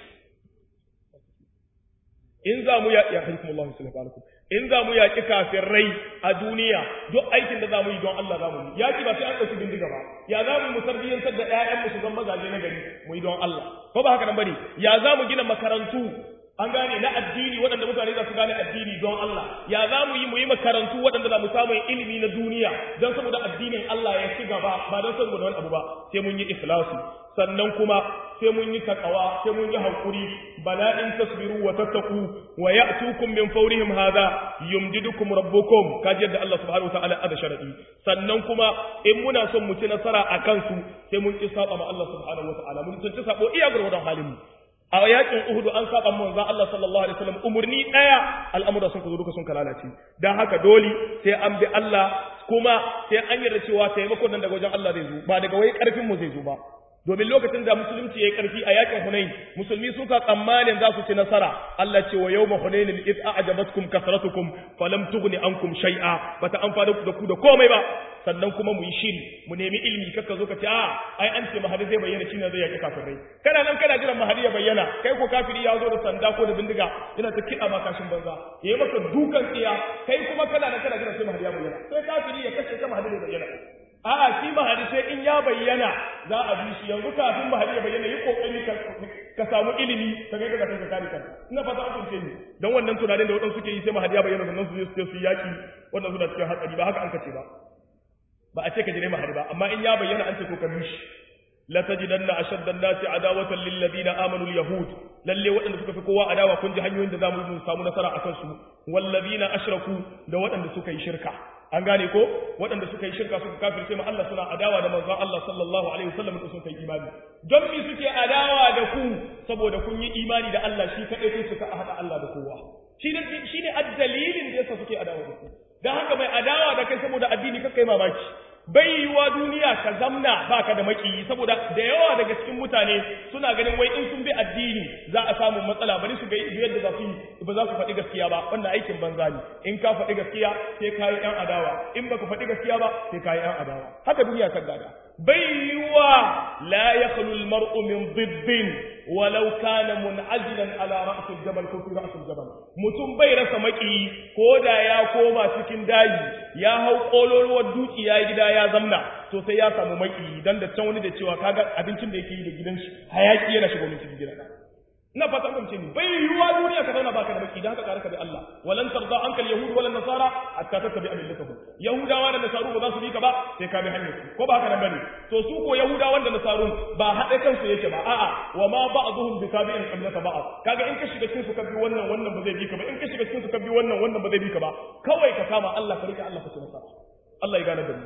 in za mu yaƙi alaikum alaikum in za mu yaƙi kafirai a duniya duk aikin da za mu yi don Allah za mu yi yaƙi ba sai an ɗauki bindiga ba ya za mu mu tarbiyyantar da ƴaƴan mu su zama mazaje na gari mu yi don Allah ko ba haka nan bane ya za mu gina makarantu an gane na addini waɗanda mutane za su gane addini don Allah ya za mu yi mu yi makarantu waɗanda za mu samu ilimi na duniya don saboda addinin Allah ya ci gaba ba don saboda wani abu ba sai mun yi ikhlasi sannan kuma sai mun yi takawa sai mun yi hakuri bala in tasbiru wa tattaku wa ya'tukum min fawrihim hadha yumdidukum rabbukum kaji yadda Allah subhanahu wa ta'ala ada sharadi sannan kuma in muna son mu ci nasara akan su sai mun ki saba ma Allah subhanahu wa ta'ala mun ci sabo iya gurgurdan halin mu a yakin Uhud an saba manzon Allah sallallahu alaihi wasallam umurni daya al'amura sun kazo duka sun kalalace dan haka dole sai an bi Allah kuma sai an yarda cewa taimakon nan daga wajen Allah zai zo ba daga wai karfin mu zai zo ba domin lokacin da musulunci yayi karfi a yakin Hunain musulmi suka tsammanin za su ci nasara Allah ce wa yawma Hunain id a'jabatkum kasratukum falam tughni ankum shay'a bata amfana ku da ku da komai ba sannan kuma mu yi shiri mu nemi ilimi kakka zo ka ce a ai an ce mahadi zai bayyana shine zai yaki kafirai kana nan kana jiran mahadi ya bayyana kai ko kafiri ya zo da sanda ko da bindiga yana ta kiɗa ma kashin banza yayi maka dukan tsiya kai kuma kana nan kana jiran sai mahadi ya bayyana sai kafiri ya kashe ka mahadi zai bayyana a'a shi mahadi sai in ya bayyana za a bi shi yanzu kafin mahadi ya bayyana yi kokari ka samu ilimi ka ga daga kai ka kare kanka ina fata an kunce ni dan wannan tunanin da wadansu suke yi sai mahadi ya bayyana sannan su je su yi yaki wannan suna cikin hatsari ba haka an kace ba ba a ce ka jire mahadi ba amma in ya bayyana an ce ko ka bi shi la tajidanna ashadda an-nasi adawatan lil ladina amanu al-yahud lalle waɗanda suka fi kowa adawa kun ji hanyoyin da zamu yi samu nasara akan su wal ladina ashraku da waɗanda suka yi shirka an gane ko waɗanda suka yi shirka suka kafirce ma Allah suna adawa da manzon Allah sallallahu alaihi wasallam da suka yi imani don me suke adawa da ku saboda kun yi imani da Allah shi kadai sai suka hada Allah da kowa shi ne shi ne addalilin da yasa suke adawa da ku dan haka mai adawa da kai saboda addini kai mamaki bai yiwa duniya ka zamna baka da makiyi saboda da yawa daga cikin mutane suna ganin wai in sun bi addini za a samu matsala bari su ga yadda za su yi ba za su faɗi gaskiya ba wannan aikin banza ne in ka faɗi gaskiya sai ka yi ɗan adawa in baka faɗi gaskiya ba sai ka yi ɗan adawa haka duniya ta gada bai yiwa la yakhlu al-mar'u min diddin walau kana mun'azilan ala ra's al-jabal ko fi ra's al-jabal mutum bai rasa maki ko da ya koma cikin daji ya hau kololuwar duki ya gida ya zamna to sai ya samu maki dan da can wani da cewa kaga abincin da yake yi da gidan shi hayaki yana shigo min cikin gidan ina fatan kun ce ni bai yiwuwa duniya ka zauna baka da baki dan haka kare ka bi Allah walan tarda anka al-yahud wala nasara hatta tattabi millatahum yahudawa da nasaru ba za su bi ka ba sai ka bi hanyar su ko ba haka nan bane to su ko yahudawan da nasarun ba haɗe kansu yake ba a'a wa ma ba'dhum bi tabi'in qiblata ba'd kaga in ka shiga cikin su ka bi wannan wannan ba zai bi ka ba in ka shiga cikin su ka bi wannan wannan ba zai bi ka ba kawai ka kama Allah ka rike Allah ka ci nasara Allah ya gane da mu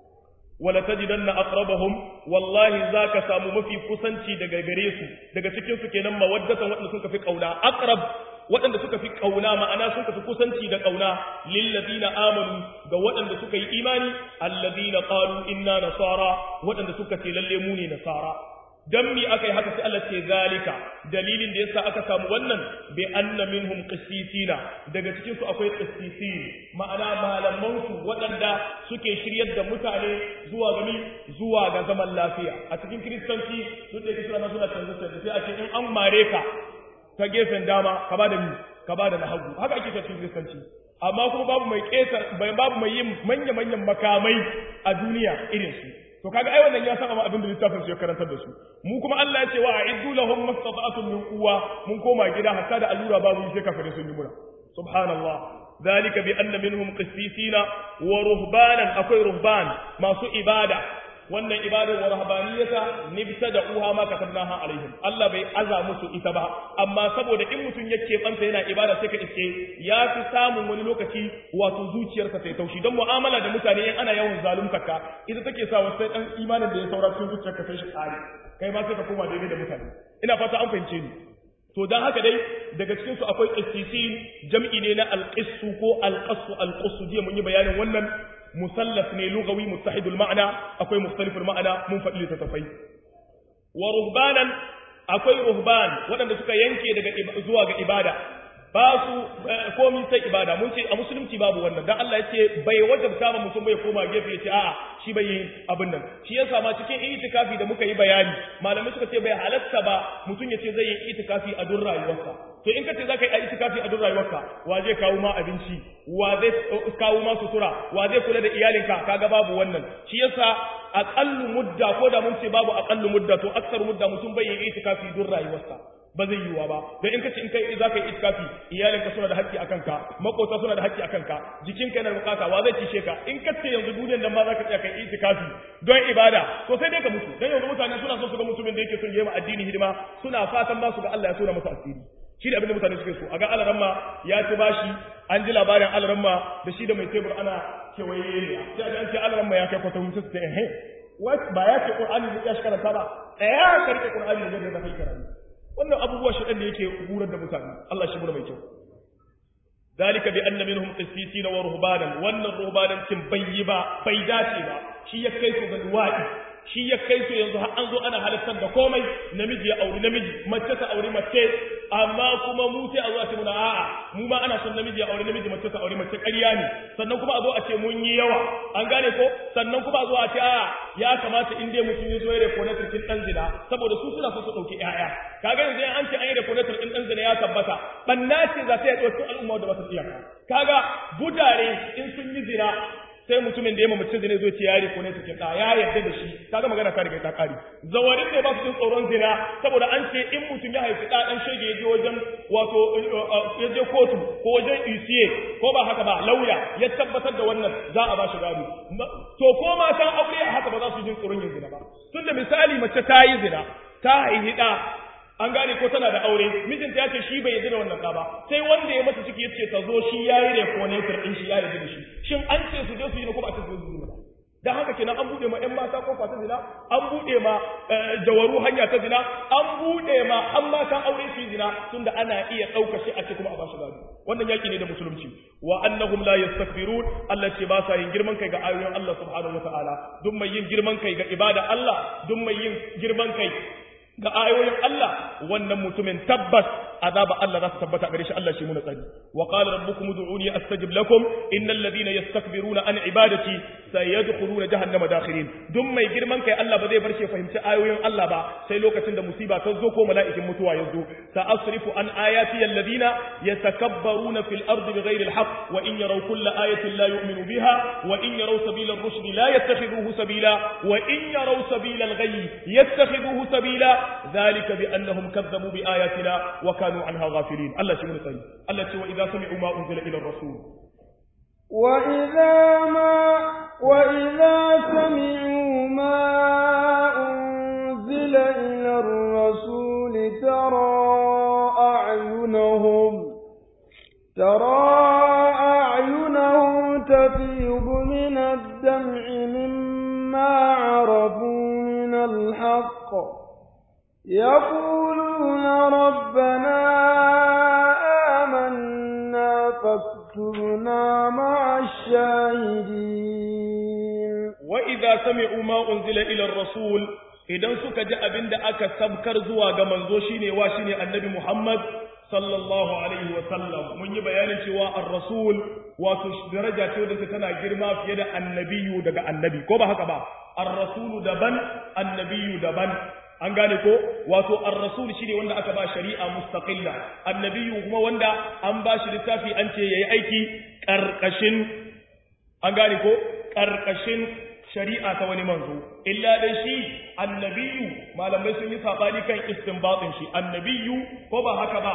wala tajidanna aqrabahum wallahi zaka samu mafi kusanci daga gare su daga cikin su kenan mawaddatan wadanda suka fi kauna aqrab waɗanda suka fi kauna ma'ana suka fi kusanci da kauna lil ladina amanu ga waɗanda suka yi imani alladina qalu inna nasara waɗanda suka ce lalle mu ne nasara dan mi aka yi haka sai Allah ce zalika dalilin da yasa aka samu wannan bi anna minhum qissisina daga cikin su akwai qissisin ma'ana malaman su waɗanda suke shiryar da mutane zuwa ga zuwa ga zaman lafiya a cikin kristanci su da kisa na suna canza canza sai a ce in an mare ka ta gefen dama ka ba da mi ka ba da na hagu haka ake cikin kristanci amma kuma babu mai kesa babu mai yin manya manyan makamai a duniya irin su to kaga ai wannan ya san amma abin da littafin su ya karantar da su mu kuma Allah ya ce wa a'iddu lahum mastata'atun min quwwa mun koma gida hatta da allura babu sai kafare sun yi mura subhanallah zalika bi anna minhum qissisina wa ruhbanan akwai ruhban masu ibada wannan ibadar wa rahbaniyata nibta da uha ma katabnaha alaihim Allah bai aza musu ita ba amma saboda in mutum yake tsanta yana ibada sai ka iske ya fi samun wani lokaci wato zuciyarsa ta taushi don mu'amala da mutane in ana yawan zalunta ka ita take sa wasu dan imanin da ya saura cikin zuciyarka sai shi kare kai ma sai ka koma daidai da mutane ina fata an fahimce ni to dan haka dai daga cikin su akwai qissisin jam'i ne na alqissu ko alqassu alqassu jiya mun yi bayanin wannan musallaf ne lugawi muttahidul ma'ana akwai mukhtaliful ma'ana mun faɗi littattafai wa ruhbanan akwai ruhban waɗanda suka yanke daga zuwa ga ibada ba su komi sai ibada mun ce a musulunci babu wannan dan Allah yace bai wajabta ma mutum bai koma gefe yace a'a shi bai yi abin nan shi yasa ma cikin itikafi da muka yi bayani malamai suka ce bai halatta ba mutum yace zai yi itikafi a duk rayuwarsa to in kace zaka yi itikafi a duk rayuwarka wa zai kawo ma abinci wa zai kawo ma sutura wa zai kula da iyalinka kaga babu wannan shi yasa aqallu mudda ko da mun ce babu aqallu mudda to aksar mudda mutum bai yi itikafi duk rayuwarsa ba zai yiwuwa ba don in kace in kai za ka yi itikafi iyalinka suna da haƙƙi akan ka makota suna da haƙƙi akan ka jikinka yana bukata wa zai cishe ka in kace yanzu duniyar nan ma za ka tsaya kai itikafi don ibada to sai dai ka mutu dan yanzu mutane suna son su ga mutumin da yake son yi ma addini hidima suna fatan ba su ga Allah ya tona masa asiri shi da abin da mutane suke so a ga alaramma ya ci bashi an ji labarin alaramma da shi da mai tebur ana kewaye ne sai a ce alaramma ya kai kwata hutu sai eh ba ya ce qur'ani da ya shi karanta ba tsaya ka rike qur'ani da da kai karanta wannan abubuwa shi da yake gurar da mutane Allah shi mura mai kyau dalika bi anna minhum qissisina wa ruhbanan wannan ruhbanan cin bayyi ba bai dace ba shi ya kai su ga duwadi shi ya kai su yanzu har an zo ana halittar da komai namiji ya auri namiji mace ta auri mace amma kuma mu sai a zo a ce muna a'a mu ma ana son namiji ya auri namiji mace ta auri mace ƙarya ne sannan kuma a zo a ce mun yi yawa an gane ko sannan kuma a zo a ce a'a ya kamata in dai mutum ya zo ya rekonatar cikin dan zina saboda su suna so su dauki ƴaƴa kaga yanzu an ce an yi rekonatar din dan zina ya tabbata banna ce za ta yi ɗauki al'umma da ba ta iyaka kaga budare in sun yi zina sai mutumin da ya mamace zina zai ce ya riko ne cikin ɗa ya yarda da shi kaga magana ta riga ta ƙari zawarin ne ba su jin tsoron zina saboda an ce in mutum ya haifi ɗa ɗan shege ya je wajen wato ya je kotu ko wajen isiye ko ba haka ba lauya ya tabbatar da wannan za a ba shi gado to ko matan aure a haka ba za su jin tsoron yin zina ba tunda misali mace ta yi zina ta haihi ɗa an gane ko tana da aure mijinta ya ce shi bai yarda da wannan ba sai wanda ya mata ciki yace ta zo shi yayi reconator din shi ya yarda da shi shin an ce su je su yi ne ko ba a ce su yi ba dan haka kenan an bude ma ƴan mata kofa ta zina an bude ma jawaru hanya ta zina an bude ma an matan aure su zina tunda ana iya ɗauka shi a ce kuma a bashi gado wannan yaki ne da musulunci wa annahum la yastakbirun Allah ce ba sa yin girman kai ga ayoyin Allah subhanahu wa ta'ala duk mai yin girman kai ga ibada Allah duk mai yin girman kai ga ayoyin Allah wannan mutumin tabbas azaba Allah za su tabbata gare shi Allah shi muna tsari wa qala rabbukum ud'uni astajib lakum innal ladhina yastakbiruna an ibadati sayadkhuluna jahannama dakhirin duk mai girman kai Allah ba zai bar shi fahimci ayoyin Allah ba sai lokacin da musiba ta zo ko mala'ikin mutuwa ya zo sa asrifu an ayati alladhina yatakabbaruna fil ardi bighayri alhaq wa in yaraw kulla ayatin la yu'minu biha wa in yaraw sabila ar-rushd la yattakhidhuhu sabila wa in yaraw sabila al-ghayy yattakhidhuhu sabila ذلك بأنهم كذبوا بآياتنا وكانوا عنها غافلين الله شمل طيب الله شو وإذا سمعوا ما أنزل إلى الرسول وإذا ما وإذا سمعوا ما أنزل إلى الرسول ترى أعينهم ترى أعينهم تفيض من الدمع مما عرفوا من الحق يقولون ربنا آمنا فاكتبنا مع الشاهدين وإذا سمعوا ما أنزل إلى الرسول idan suka ji abin da aka sabkar zuwa ga manzo shine wa shine annabi Muhammad sallallahu alaihi wa sallam mun yi bayanin cewa ar-rasul wato daraja ce wadda tana girma fiye da annabiyu daga annabi ko ba haka ba ar-rasulu daban annabiyu daban an gane ko wato ar-rasul shine wanda aka ba shari'a mustaqilla annabiyyu kuma wanda an ba shi littafi an ce yayi aiki karkashin an gane ko karkashin shari'a ta wani manzo illa dai shi annabiyyu malamai sun yi sabani kan istinbatin shi annabiyyu ko ba haka ba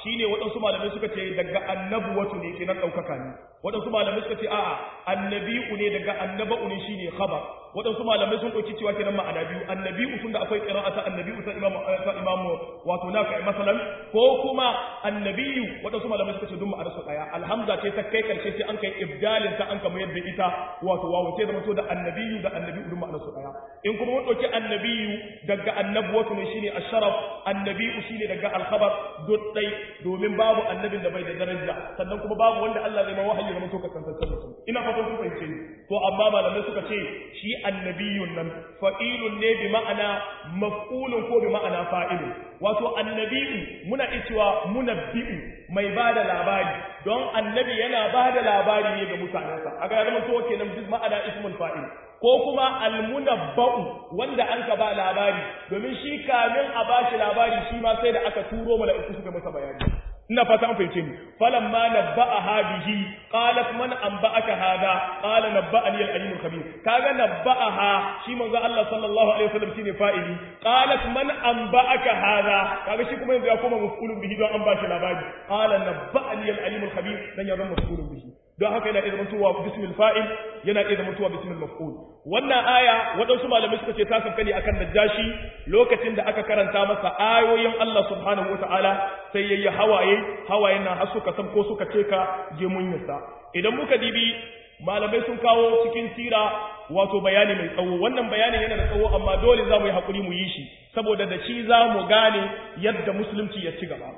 shine waɗansu malamai suka ce daga annabuwatu ne kenan ɗaukaka ne waɗansu malamai suka ce a'a annabi'u ne daga annaba'u ne shine khabar waɗansu malamai sun ɗauki cewa kenan ma'ana biyu annabi'u tun da akwai qira'ata annabi'u ta imam ta imam wato nafi masalan ko kuma annabiyu waɗansu malamai suka ce duk ma'anar su ɗaya alhamza ce ta kai karshe sai an kai ibdalin ta an kama yadda ita wato wawo sai zama to da annabiyu da annabi'u duk ma'anar su ɗaya in kuma mun ɗauki annabiyu daga annabuwatu ne shine asharaf annabi'u shine daga alkhabar duk ɗai domin babu annabin da bai da daraja sannan kuma babu wanda Allah zai ma wahayi zama to kasantaccen mutum ina fatan kun fahimce ni to amma malamai suka ce shi annabiyun nan fa'ilun ne bi ma'ana maf'ulun ko bi ma'ana fa'ilun wato annabi'u muna cewa munabbi'u mai bada labari don annabi yana bada labari ne ga mutanensa a ga zama to kenan duk ma'ana ismul fa'il ko kuma almunabba'u wanda an ka ba labari domin shi kamin a bashi labari shi ma sai da aka turo mala'iku suka masa bayani ina fata an fahimce ni falamma nabba'aha bihi qalat man anba'aka hada qala nabba'ani al-alim al-khabir kaga nabba'aha shi manzo Allah sallallahu alaihi wasallam shine fa'ili qalat man anba'aka hada kaga shi kuma yanzu ya koma maf'ulun bihi don an bashi labari qala nabba'ani al-alim al-khabir dan ya zama maf'ulun bihi don haka yana iya zamantowa bismil fa'il yana iya zamantowa bismil maf'ul wannan aya waɗansu malamai suka ce ta sauka ne akan najashi lokacin da aka karanta masa ayoyin Allah subhanahu wata'ala sai yayi hawaye hawayen nan har suka san ko suka ce ka gemunyarsa idan muka dibi malamai sun kawo cikin sira wato bayani mai tsawo wannan bayanin yana da tsawo amma dole za mu yi haƙuri mu yi shi saboda da shi za mu gane yadda musulunci ya ci gaba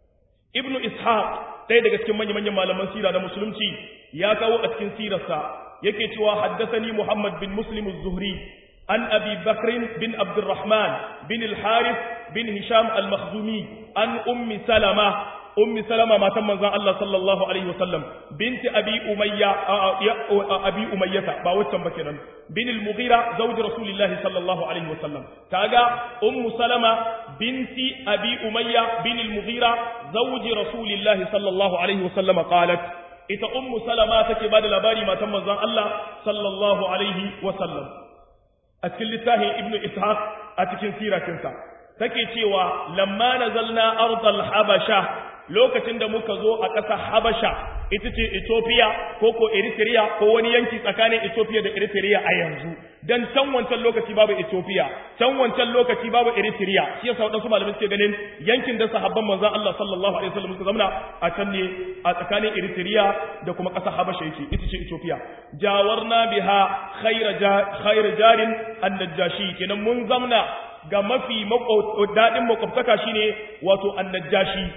ibnu ishaq ɗaya daga cikin manya-manyan malaman sira na musulunci ya kawo a cikin sirarsa yake cewa haddasani muhammad bin muslim az-zuhri an abi bakrin bin abdurrahman bin al-harith bin hisham al-makhzumi an ummi salama ummi salama matan manzon Allah sallallahu alaihi wasallam binti abi umayya abi umayyata ba waccan ba kenan bin al-mughira zawj rasulillah sallallahu alaihi wasallam kaga ummu salama binti abi umayya bin al-mughira zawj rasulillah sallallahu alaihi wasallam qalat ita ummu salama take bada labari matan manzon Allah sallallahu alaihi wasallam a cikin littafin ibnu ishaq a cikin siratinsa take cewa lamma nazalna ardal habasha lokacin da muka zo a ƙasar Habasha ita ce Ethiopia ko ko Eritrea ko wani yanki tsakanin Ethiopia da Eritrea a yanzu dan can wancan lokaci babu Ethiopia can wancan lokaci babu Eritrea shi yasa wadansu malamai suke ganin yankin da sahabban manzon Allah sallallahu alaihi wasallam suka zamana a can ne a tsakanin Eritrea da kuma ƙasar Habasha yake ita ce Ethiopia jawarna biha khayra khayra jarin an-najashi kenan mun zamna ga mafi daɗin makwabtaka shine wato an-najashi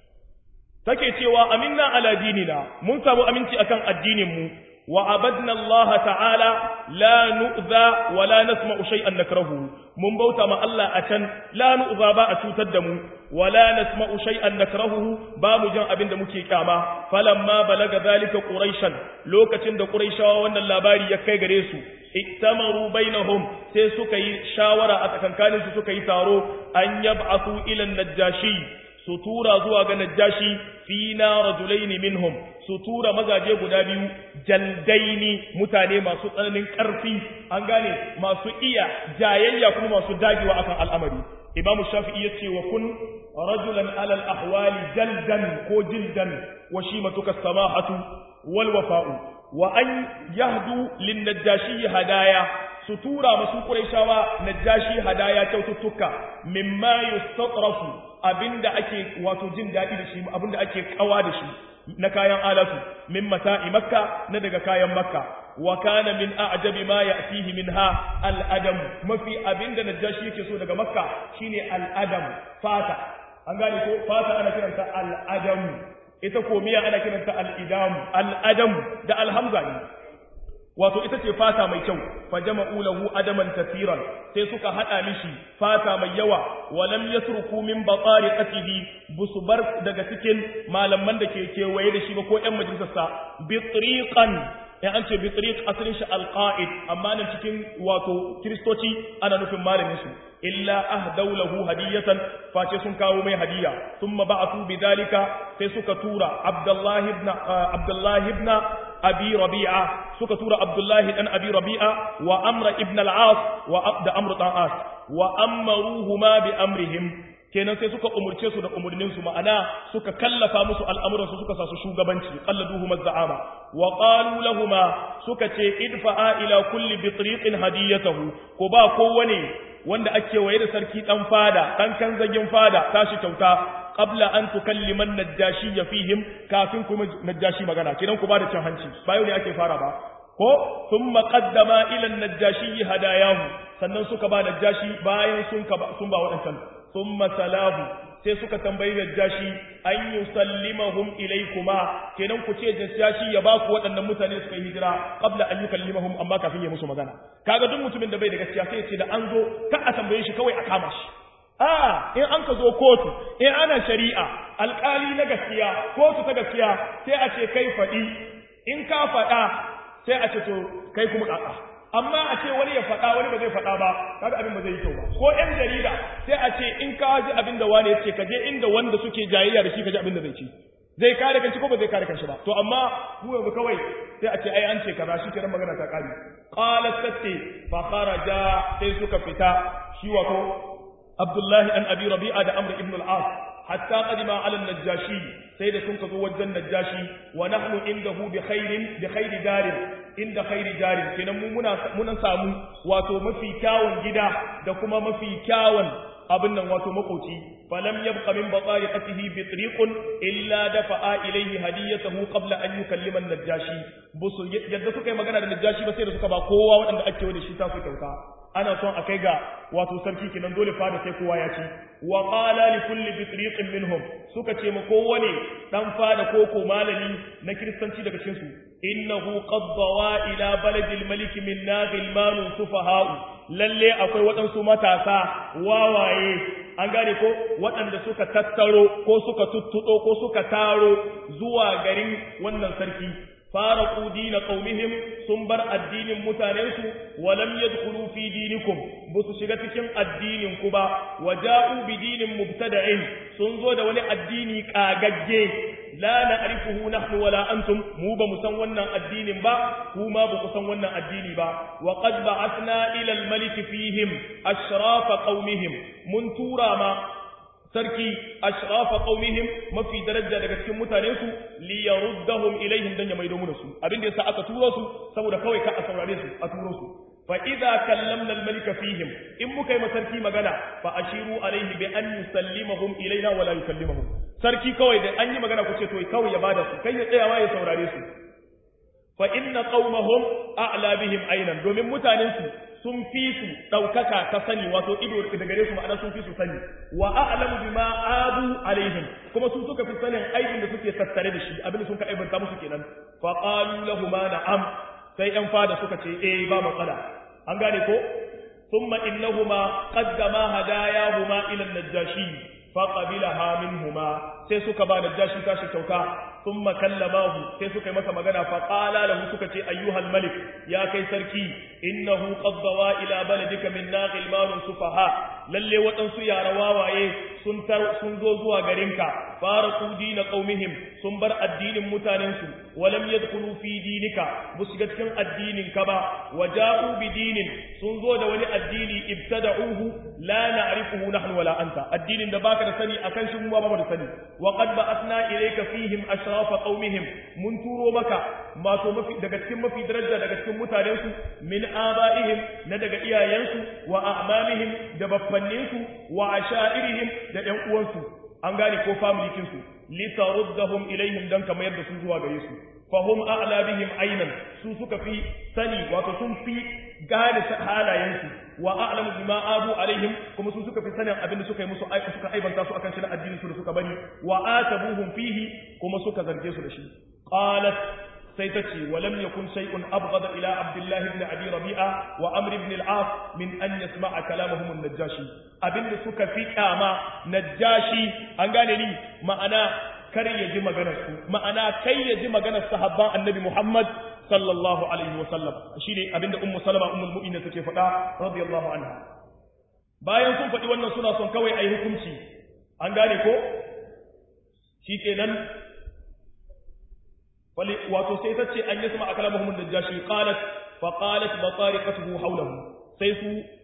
take cewa aminna ala dinina mun samu aminci akan addinin mu wa abadna Allah ta'ala la nu'za wa la nasma'u shay'an nakrahu mun bauta ma Allah a can la nu'za ba a cutar da mu wa la nasma'u shay'an nakrahu ba mu jan abin da muke kyama falamma balaga zalika quraishan lokacin da quraishawa wannan labari ya kai gare su iktamaru bainahum sai suka yi shawara a tsakankanin su suka yi taro an yab'athu ila najashi su tura zuwa ga najashi fina rajulaini minhum su tura mazaje guda biyu jaldaini mutane masu tsananin ƙarfi an gane masu iya jayayya kuma masu dagewa akan al'amari imam shafi'i yace wa kun rajulan alal ahwali jaldan ko jildan wa shimatuka samahatu wal wafa'u wa an yahdu lin najashi hadaya su tura masu quraishawa najashi hadaya kyaututtuka mimma yustatrafu abinda ake wato jin daɗi da shi abinda ake kawa da shi na kayan alatu min mata'i makka na daga kayan makka wa kana min a'jabi ma ya'tihi minha al-adam mafi abinda najashi yake so daga makka shine al-adam fata an gane ko fata ana kiranta al-adam ita ko miya ana kiranta al-idam al-adam da al-hamza ne wato ita ce fata mai kyau fa jama'u lahu adaman kathiran sai suka hada mishi fata mai yawa walam yasruku min batariqatihi busbar daga cikin malaman da ke kewaye da shi ba ko ƴan majalisarsa bitriqan ya an ce bitriq asalin shi alqa'id amma nan cikin wato kristoci ana nufin malamin su illa ahdaw lahu hadiyatan face sun kawo mai hadiya thumma ba'athu bidalika sai suka tura abdullahi ibn abdullahi ibn abi rabi'a suka tura abdullahi dan abi rabi'a wa amr ibn al-as wa abd amr dan as wa amaruhuma bi amrihim kenan sai suka umurce su da umurnin su ma'ana suka kallafa musu al'amuran su suka sa su shugabanci qalladuhu mazza'ama wa qalu lahumu suka ce idfa'a ila kulli bitriqin hadiyatahu ko ba kowane wanda ake waye da sarki dan fada dan kan zagin fada tashi kyauta qabla an tukallima najashi fihim kafin kuma najashi magana kenan ku ba da cin hanci ba yau ne ake fara ba ko thumma qaddama ila najashi hadayahu sannan suka ba najashi bayan sun ka sun ba wadancan thumma salahu sai suka tambayi najashi an yusallimahum ilaykuma kenan ku ce najashi ya ba ku waɗannan mutane suka yi hijira qabla an yukallimahum amma kafin ya musu magana kaga duk mutumin da bai da gaskiya sai ya ce da an zo ka a tambaye shi kawai a kama shi a in an ka zo kotu in ana shari'a alkali na gaskiya kotu ta gaskiya sai a ce kai faɗi in ka faɗa sai a ce to kai kuma ƙaƙa amma a ce wani ya faɗa wani ba zai faɗa ba kaga abin ba zai yi kyau ba ko ƴan jarida sai a ce in ka ji abin da wani ya ce ka je inda wanda suke jayayya da shi ka ji abin da zai ci zai kare kanshi ko ba zai kare kanshi ba to amma mu yanzu kawai sai a ce ai an ce kaza shi kenan magana ta kare qalat tatti fa kharaja sai suka fita shi wato Abdullahi an Abi Rabi'a da Amr ibn al-As hatta qadima ala an-Najashi sai da sun zo wajen Najashi wa nahnu indahu bi khairin bi khairi darin inda khairi darin kenan mu muna muna samu wato mafi kyawun gida da kuma mafi kyawun abin nan wato makoci falam yabqa min batariqatihi bi tariqun illa dafa'a ilayhi hadiyatahu qabla an yukallima an-najashi busu yadda suka yi magana da najashi ba sai da suka ba kowa waɗanda ake wada shi ta su kyauta ana son a kai ga wato sarki kenan dole fada sai kowa ya ci wa qala li kulli bitriqin minhum suka ce ma kowane dan fada ko ko malami na kristanci daga cikin su innahu qad dawa ila baladil malik min naghil manun sufaha'u lalle akwai waɗansu matasa wawaye an gane ko waɗanda suka tattaro ko suka tuttuɗo ko suka taro zuwa garin wannan sarki faraqu dina qaumihim sun bar addinin mutanensu walam yadkhulu fi dinikum busu shiga cikin addinin ku ba waja'u bi dinin mubtada'in sun zo da wani addini kagagge la na'rifuhu nahnu wala antum mu ba mu san wannan addinin ba kuma ba ku san wannan addini ba wa qad ba'athna ila al-malik fihim ashrafa qaumihim mun tura ma sarki ashrafa qaumihim mafi daraja daga cikin mutanen su li yaruddahum ilaihim dan ya maido mu da su abin da yasa aka turo su saboda kawai ka a saurare su a turo su fa idza kallamna al-malik fihim in muka yi ma sarki magana fa ashiru alaihi bi an yusallimahum ilaina wa la yukallimuhum sarki kawai da an yi magana ku ce to kawai ya bada su kai ya tsayawa ya saurare su fa inna qaumahum a'la bihim aynan domin mutanen su sun fi su ɗaukaka ta sani wato ido da gare su ma'ana sun fi su sani wa a'lamu bima abu alaihim kuma su suka fi sanin aibin da suke tattare da shi abin da sun ka aibanta musu kenan fa qalu lahum na'am sai yan fada suka ce eh ba matsala an gane ko thumma innahuma qaddama hadayahuma ila an-najashi fa qabilaha minhuma sai suka ba najashi tashi kyauta ثم كلماه sai suka yi masa magana fa qala lahu suka ce ayyuhal malik ya kai sarki innahu qad dawa ila baladika min naghil malun sufaha lalle waɗansu yara wawaye sun tar sun zo zuwa garinka faraqu dina qaumihim sun bar addinin mutanensu walam yadkhulu fi dinika bu shiga cikin addinin ka ba waja'u bi dinin sun zo da wani addini ibtada'uhu la na'rifuhu nahnu wala anta addinin da baka da sani akan shi mu ba mu da sani wa qad ba'athna ilayka fihim ashrafa qaumihim mun turo maka mato mafi daga cikin mafi daraja daga cikin mutanensu min aba'ihim na daga iyayensu wa a'mamihim da baffanninsu wa ashairihim da ƴan uwansu an gane ko familikin su litaruddahum ilaihim dan kamar yadda su zuwa gare su fahum a'la bihim aynan su suka fi sani wato sun fi gane halayensu wa a'lamu bima abu alaihim kuma su suka fi sanin abin da suka yi musu aika suka aibanta su akan shi na addinin su da suka bari wa atabuhum fihi kuma suka zarge su da shi qalat sai ta ce walam yakun shay'un abghada ila abdullahi ibn abi rabi'a wa amr ibn al-as min an yasma'a kalamahum an-najashi abinda suka fi kama najashi an gane ni ma'ana kar ya ji maganar su ma'ana kai ya ji maganar sahabban annabi muhammad sallallahu alaihi wa sallam shine abinda ummu salama ummul mu'minin take faɗa radiyallahu anha bayan sun faɗi wannan suna son kawai ayi hukunci an gane ko shikenan fali wato sai ta ce an yasma akalamuhum najashi qalat fa qalat batariqatuhu hawlahu sai su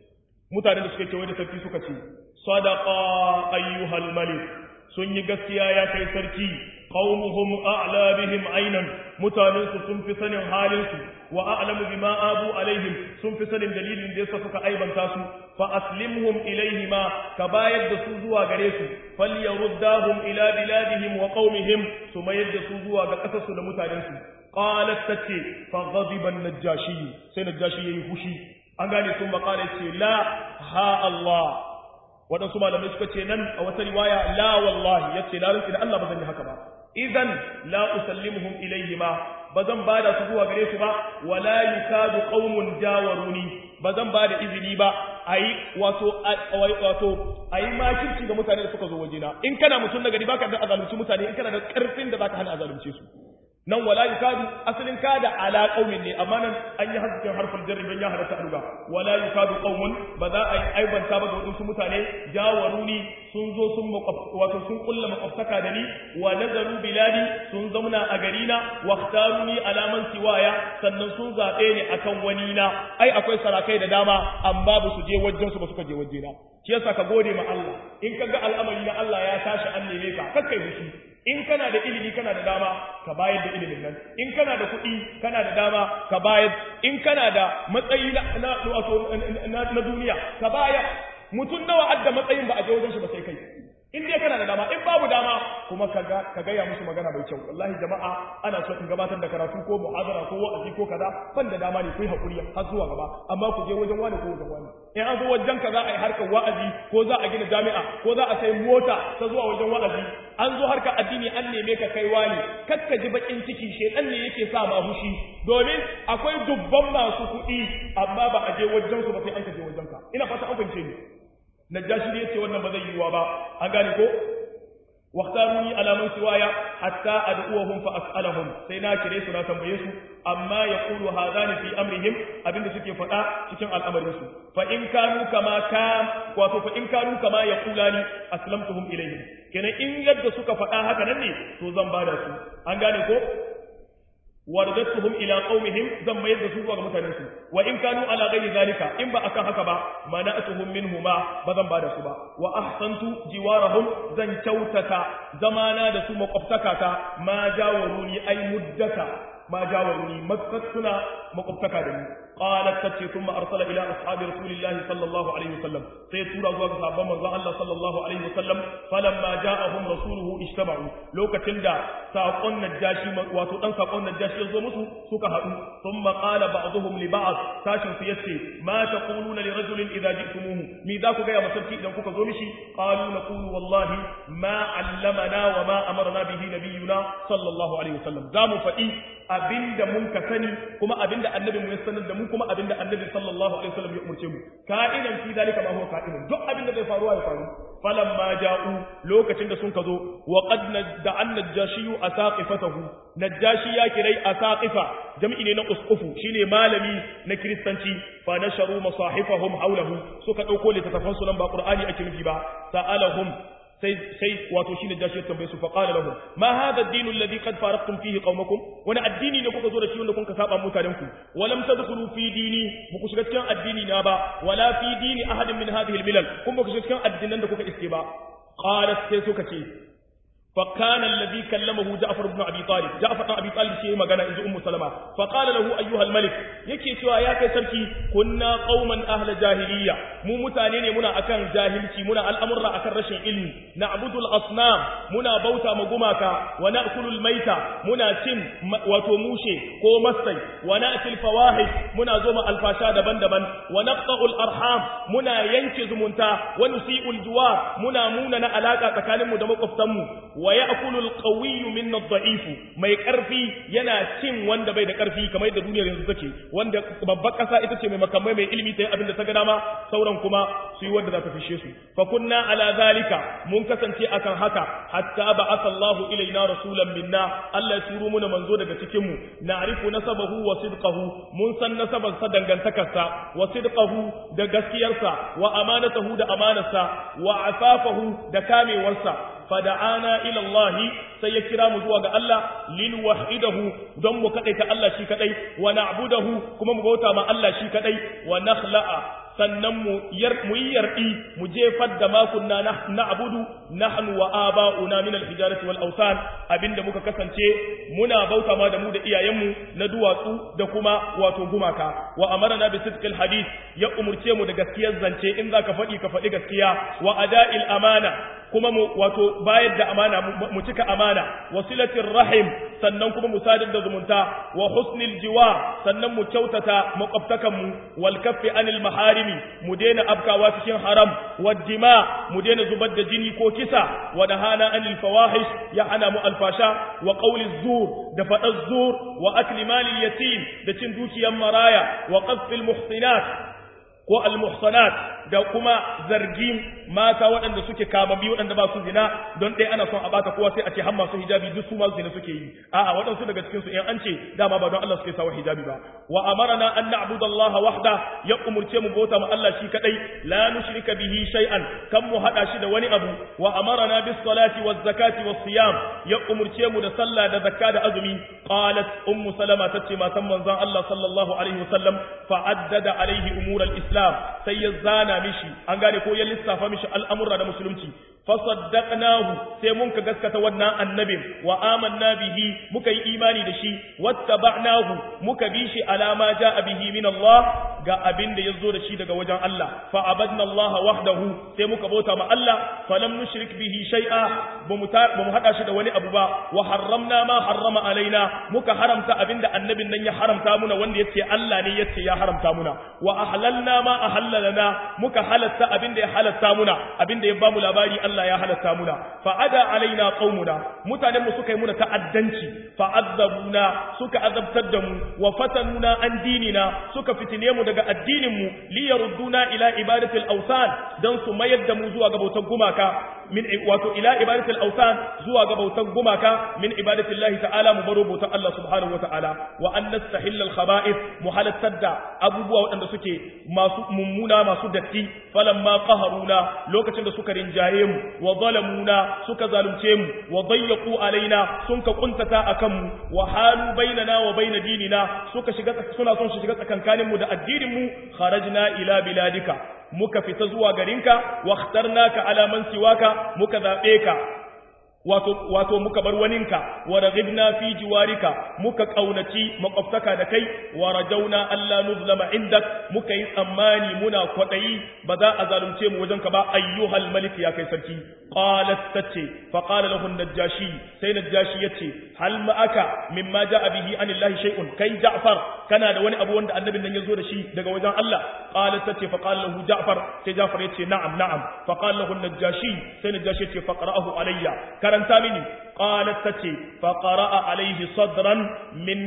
mutanen da suka ce wai da sarki suka ce sadaqa ayyuhal malik sun yi gaskiya ya kai sarki qaumuhum a'la bihim aynan mutanen su sun fi sanin halin su wa a'lamu bima abu alaihim sun fi sanin dalilin da yasa suka aibanta su fa aslimhum ilaihima ka bayar da su zuwa gare su falyaruddahum ila biladihim wa qaumihim su mayar da su zuwa ga kasar su da mutanen su qalat tace fa ghadiba an-najashi sai najashi yayi fushi an gane sun makala ce la ha Allah waɗansu malamai suka ce nan a wata riwaya la wallahi ya ce larun da Allah ba zan yi haka ba idan la usallimuhum ilayhima ba zan ba da su zuwa gare su ba wala yukadu qaumun jawaruni ba zan ba da izini ba ayi wato wato ayi makirci ga mutane da suka zo wajena in kana mutum na gari baka da azalunci mutane in kana da karfin da zaka hana azalunce su nan wala yukadu asalin kada ala qaumin ne amma nan an yi hasken harfin jarri ban ya halatta aluga wala yukadu qaumun ba za a yi aibanta ba ga wadansu mutane jawaruni sun zo sun wato sun kulla makwabtaka da ni wa nazaru biladi sun zauna a gari na wa ikhtaruni ala man siwaya sannan sun zabe ni akan wani na ai akwai sarakai da dama amma ba su je wajen su ba suka je waje na shi yasa ka gode ma Allah in ka ga al'amari na Allah ya tashi an neme ka kakkai fushi in kana da ilimi kana da dama ka bayar da ilimin nan in kana da kuɗi kana da dama ka bayar in kana da matsayi na na wato na duniya ka bayar mutum nawa adda matsayin ba a je wajen shi ba sai kai in dai kana da dama in babu dama kuma ka ga ka gaya musu magana mai kyau wallahi jama'a ana so in gabatar da karatu ko muhadara ko wa'azi ko kaza ban da dama ne ku yi hakuri har zuwa gaba amma ku je wajen wani ko wajen wani in an zo wajen ka za a yi harkar wa'azi ko za a gina jami'a ko za a sai mota ta zuwa wajen wa'azi an zo harkar addini an neme ka kai wani kakka ji bakin ciki shedan ne yake sa ma hushi domin akwai dubban masu kuɗi amma ba a je wajen su ba sai an ka je wajen ka ina fata an fahimce ni najashi ne yace wannan ba zai yiwa ba an gane ko waqtaruni ala man siwaya hatta ad'uhum fa as'alahum sai na kire su na tambaye su amma yaqulu hadani fi amrihim abinda suke faɗa cikin al'amarin su fa in kanu kama kan wato fa in kanu kama yaqulani aslamtuhum ilayhim kenan in yadda suka faɗa haka nan ne to zan bada su an gane ko wardatuhum ila qaumihim zan mayar da su zuwa ga mutanen su wa in kanu ala ghairi zalika in ba akan haka ba mana'atuhum minhuma ba zan bada su ba wa ahsantu jiwarahum zan kyautata zamana da su makwabtaka ta ma jawaruni ay muddata ma jawaruni makkatuna makwabtaka da ni qalat tace thumma arsala ila ashabi rasulillahi sallallahu alaihi wasallam sai tura zuwa ga sahabban manzon Allah sallallahu alaihi wasallam falamma ja'ahum rasuluhu ijtama'u lokacin da saƙon najashi wato dan saƙon najashi ya zo musu suka haɗu thumma qala ba'dhum li ba'd sashin su yace ma taquluna li rajulin idza ji'tumuhu mi za ku ga ya masarki idan kuka zo mishi qalu naqulu wallahi ma 'allamana wa ma amarna bihi nabiyuna sallallahu alaihi wasallam za mu faɗi abinda mun ka sani kuma abinda annabi mu ya sanar da mu kuma abinda annabi sallallahu alaihi wasallam ya umurce mu ka'idan fi dalika ma huwa ka'idun duk abinda zai faruwa ya faru falamma ja'u lokacin da sun ka zo wa qad da annajashiyu asaqifatahu najashi ya kirai asaqifa jam'i ne na usqufu shine malami na kristanci fa nasharu masahifahum hawlahu suka dauko littafan su nan ba qur'ani ake nufi ba sa'alahum sai sai wato shine jashi ya tambaye su fa qala lahum ma hadha ad-din alladhi qad faraqtum fihi qaumakum wani addini ne kuka zo da shi wanda kuka saba mutanen ku walam tadkhulu fi dini muku shiga cikin addini na ba wala fi dini ahadin min hadhihi al-milal kun ba ku shiga cikin addinan da kuka iske ba qalat sai suka ce فكان الذي كلمه جعفر بن ابي طالب جعفر بن ابي طالب شيء magana inji ummu salama فقال له ايها الملك yake cewa ya kai sarki kunna qauman ahla jahiliya mu mutane ne muna akan jahilci muna al'amurra akan rashin ilmi na'budul asnam muna bauta ma gumaka wa na'kulul maita muna cin wato mushe ko masai wa na'til fawahish muna zo ma alfasha daban-daban wa naqta'ul arham muna yanke zumunta wa nusi'ul juwar muna muna na alaka tsakaninmu da makwabtanmu wa ya'kulu al-qawiyyu minna ad-da'if mai karfi yana cin wanda bai da karfi kamar yadda duniyar yanzu take wanda babbar kasa ita ce mai makamai mai ilimi ta yi abin da ta ga dama sauran kuma su yi wanda za ta fishe su fa kunna ala zalika mun kasance akan haka hatta ba'atha Allahu ilaina rasulan minna Allah ya turo muna manzo daga cikin mu na'rifu nasabahu wa sidqahu mun san nasabar sa dangantakarsa wa sidqahu da gaskiyarsa wa amanatahu da amanarsa wa afafahu da kamewarsa fada'ana ila Allah sai ya kira mu zuwa ga Allah lin wahidahu don mu kadaita Allah shi kadai wa na'budahu kuma mu bauta ma Allah shi kadai wa nakhla'a sannan mu yar mu yi yardi mu jefar da ma kunna na'budu nahnu wa aba'una min al-hijarati wal awsan abinda muka kasance muna bauta ma da mu da iyayenmu na duwatsu da kuma wato gumaka wa amarna bi sidqil hadith ya umurce mu da gaskiyar zance in zaka faɗi ka faɗi gaskiya wa ada'il amana kuma mu wato bayar da amana mu cika amana wasilatir rahim sannan kuma mu sadar da zumunta wa husnil jiwa sannan mu kyautata makwabtakan mu wal kaffi anil maharimi mu daina abkawa cikin haram wad dima mu daina zubar da jini ko kisa wa nahana anil fawahish ya hana mu alfasha wa qawli zur da fadar zur wa akli malil yatim da cin dukiyar maraya wa qadfil muhsinat ko almuhsanat da kuma zargin mata waɗanda suke kamambi waɗanda ba su zina don ɗaya ana son a bata kowa sai a ce har masu hijabi duk su ma zina suke yi a'a waɗansu daga cikin su in an ce dama ba don Allah suke sawa hijabi ba wa amarna an na'budu Allah wahda ya umurce mu bauta ma Allah shi kadai la nushrika bihi shay'an kan mu hada shi da wani abu wa amarna bis salati waz zakati was siyam ya umurce mu da sallah da zakka da azumi qalat ummu salama tace matan manzon Allah sallallahu alaihi wasallam fa'addada alaihi umur al-islam sai ya zana mishi an gane ko ya lissafa mishi al'amurra da musulunci fasaddaqnahu sai mun ka gaskata wannan annabin wa amanna bihi muka yi imani da shi wattaba'nahu muka bi shi alama ja'a bihi min Allah ga abin da yazo da shi daga wajen Allah fa abadna Allah wahdahu sai muka bauta ma Allah falam nushrik bihi shay'a bamu bamu hada shi da wani abu ba wa harramna ma harrama alaina muka haramta abin da annabin nan ya haramta muna wanda yace Allah ne yace ya haramta muna wa ahlalna ma ahallalana muka halatta abin da ya halatta muna abin da ya bamu labari Allah ya halatta muna fa ada alaina qaumuna mutanen mu suka yi muna ta'addanci fa azabuna suka azabtar da mu wa fatanuna an dinina suka fitine mu daga addinin mu li yarudduna ila ibadatil awsan dan su mayar da mu zuwa ga bautar gumaka min wato ila ibadatil awsan zuwa ga bautar gumaka min ibadatillahi ta'ala mu baro bautar Allah subhanahu wa ta'ala wa an nastahilla al khaba'ith mu halattar da abubuwa waɗanda suke masu mummuna masu datti falamma qaharuna lokacin da suka rinjaye mu wa zalamuna suka zalunce mu wa dayyaqu alaina sun ka kuntata akan mu wa halu bainana wa baina dinina suka shiga suna son su shiga tsakankanin mu da addinin mu kharajna ila biladika muka fita zuwa garinka wa ikhtarnaka ala man siwaka muka zabe ka wato wato muka bar waninka wa raghibna fi jiwarika muka kaunaci makwabtaka da kai wa rajauna alla nuzlama indak muka yi tsammani muna kwadayi ba za a zalunce mu wajenka ba ayyuhal malik ya kai sarki qalat tace fa qala lahu najashi sai najashi yace hal ma'aka mimma ja'a bihi anillahi shay'un kai ja'far kana da wani abu wanda annabin nan yazo da shi daga wajen Allah qalat tace fa qala lahu ja'far sai ja'far yace na'am na'am fa qala lahu najashi sai najashi yace faqra'ahu alayya karanta mini qalat tace fa qara'a alayhi sadran min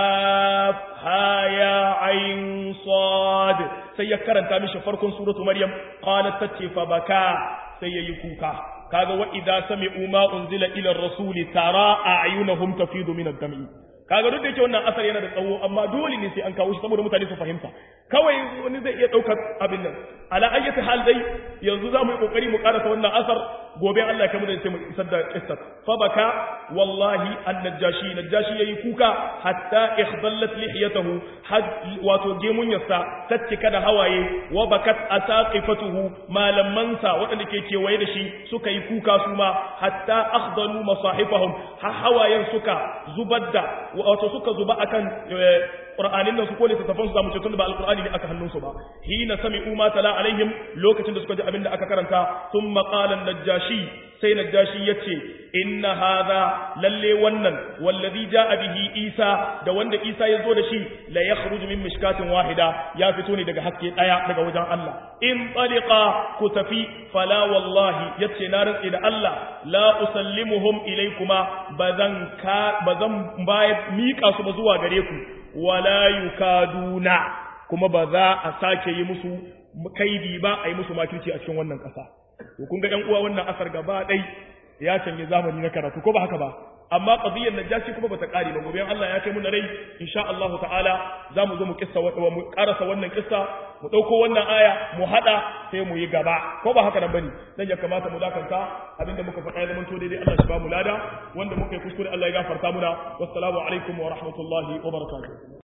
kaf ha ya ayn sad sai ya karanta mishi farkon suratu maryam qalat tace fa baka sai yayi kuka kaga wa idza sami'u ma unzila ila ar-rasuli tara a'yunahum tafidu min ad-dam'i kaga duk da yake wannan asar yana da tsawo amma dole ne sai an kawo shi saboda mutane su fahimta kawai wani zai iya daukar abin nan ala ayyati hal dai yanzu za mu yi kokari mu karasa wannan asar gobe Allah ya kamar da sai mu isar da qissat fa baka wallahi an-najashi najashi yayi kuka hatta ikhdallat lihiyatahu had wato gemun yasa tattika da hawaye wa bakat asaqifatuhu malamansa waɗanda ke kewaye da shi suka yi kuka su ma hatta akhdalu masahifahum ha hawayen suka zubar da wato suka zuba akan Qur'anin nan su ko littattafan su zamu ce tun ba alqur'ani ne aka hannun su ba hina sami'u ma tala alaihim lokacin da suka ji abin da aka karanta thumma qala najashi sai najashi yace inna hadha lalle wannan wallazi jaa bihi isa da wanda isa ya zo da shi la yakhruju min mishkatin wahida ya fito ne daga haske daya daga wajen Allah in tariqa ku tafi fala wallahi yace na rantsi da Allah la usallimuhum ilaykuma bazan ka bazan bayar mika su ba zuwa gare ku wala yukaduna kuma ba za a sake yi musu kaidi ba a yi musu makirci a cikin wannan ƙasa to kun ga ɗan uwa wannan asar gaba ɗai ya canje zamani na karatu ko ba haka ba amma qadiyyar najashi kuma bata kare ba gobe Allah ya kai mu na rai insha Allah ta'ala zamu zo mu kissa wa mu karasa wannan kissa mu dauko wannan aya mu hada sai mu yi gaba ko ba haka nan bane dan ya kamata mu dakanta abinda muka faɗa ya zama to daidai Allah shi ba mu lada wanda muka yi kuskure Allah ya gafarta muna wassalamu alaikum wa rahmatullahi wa barakatuh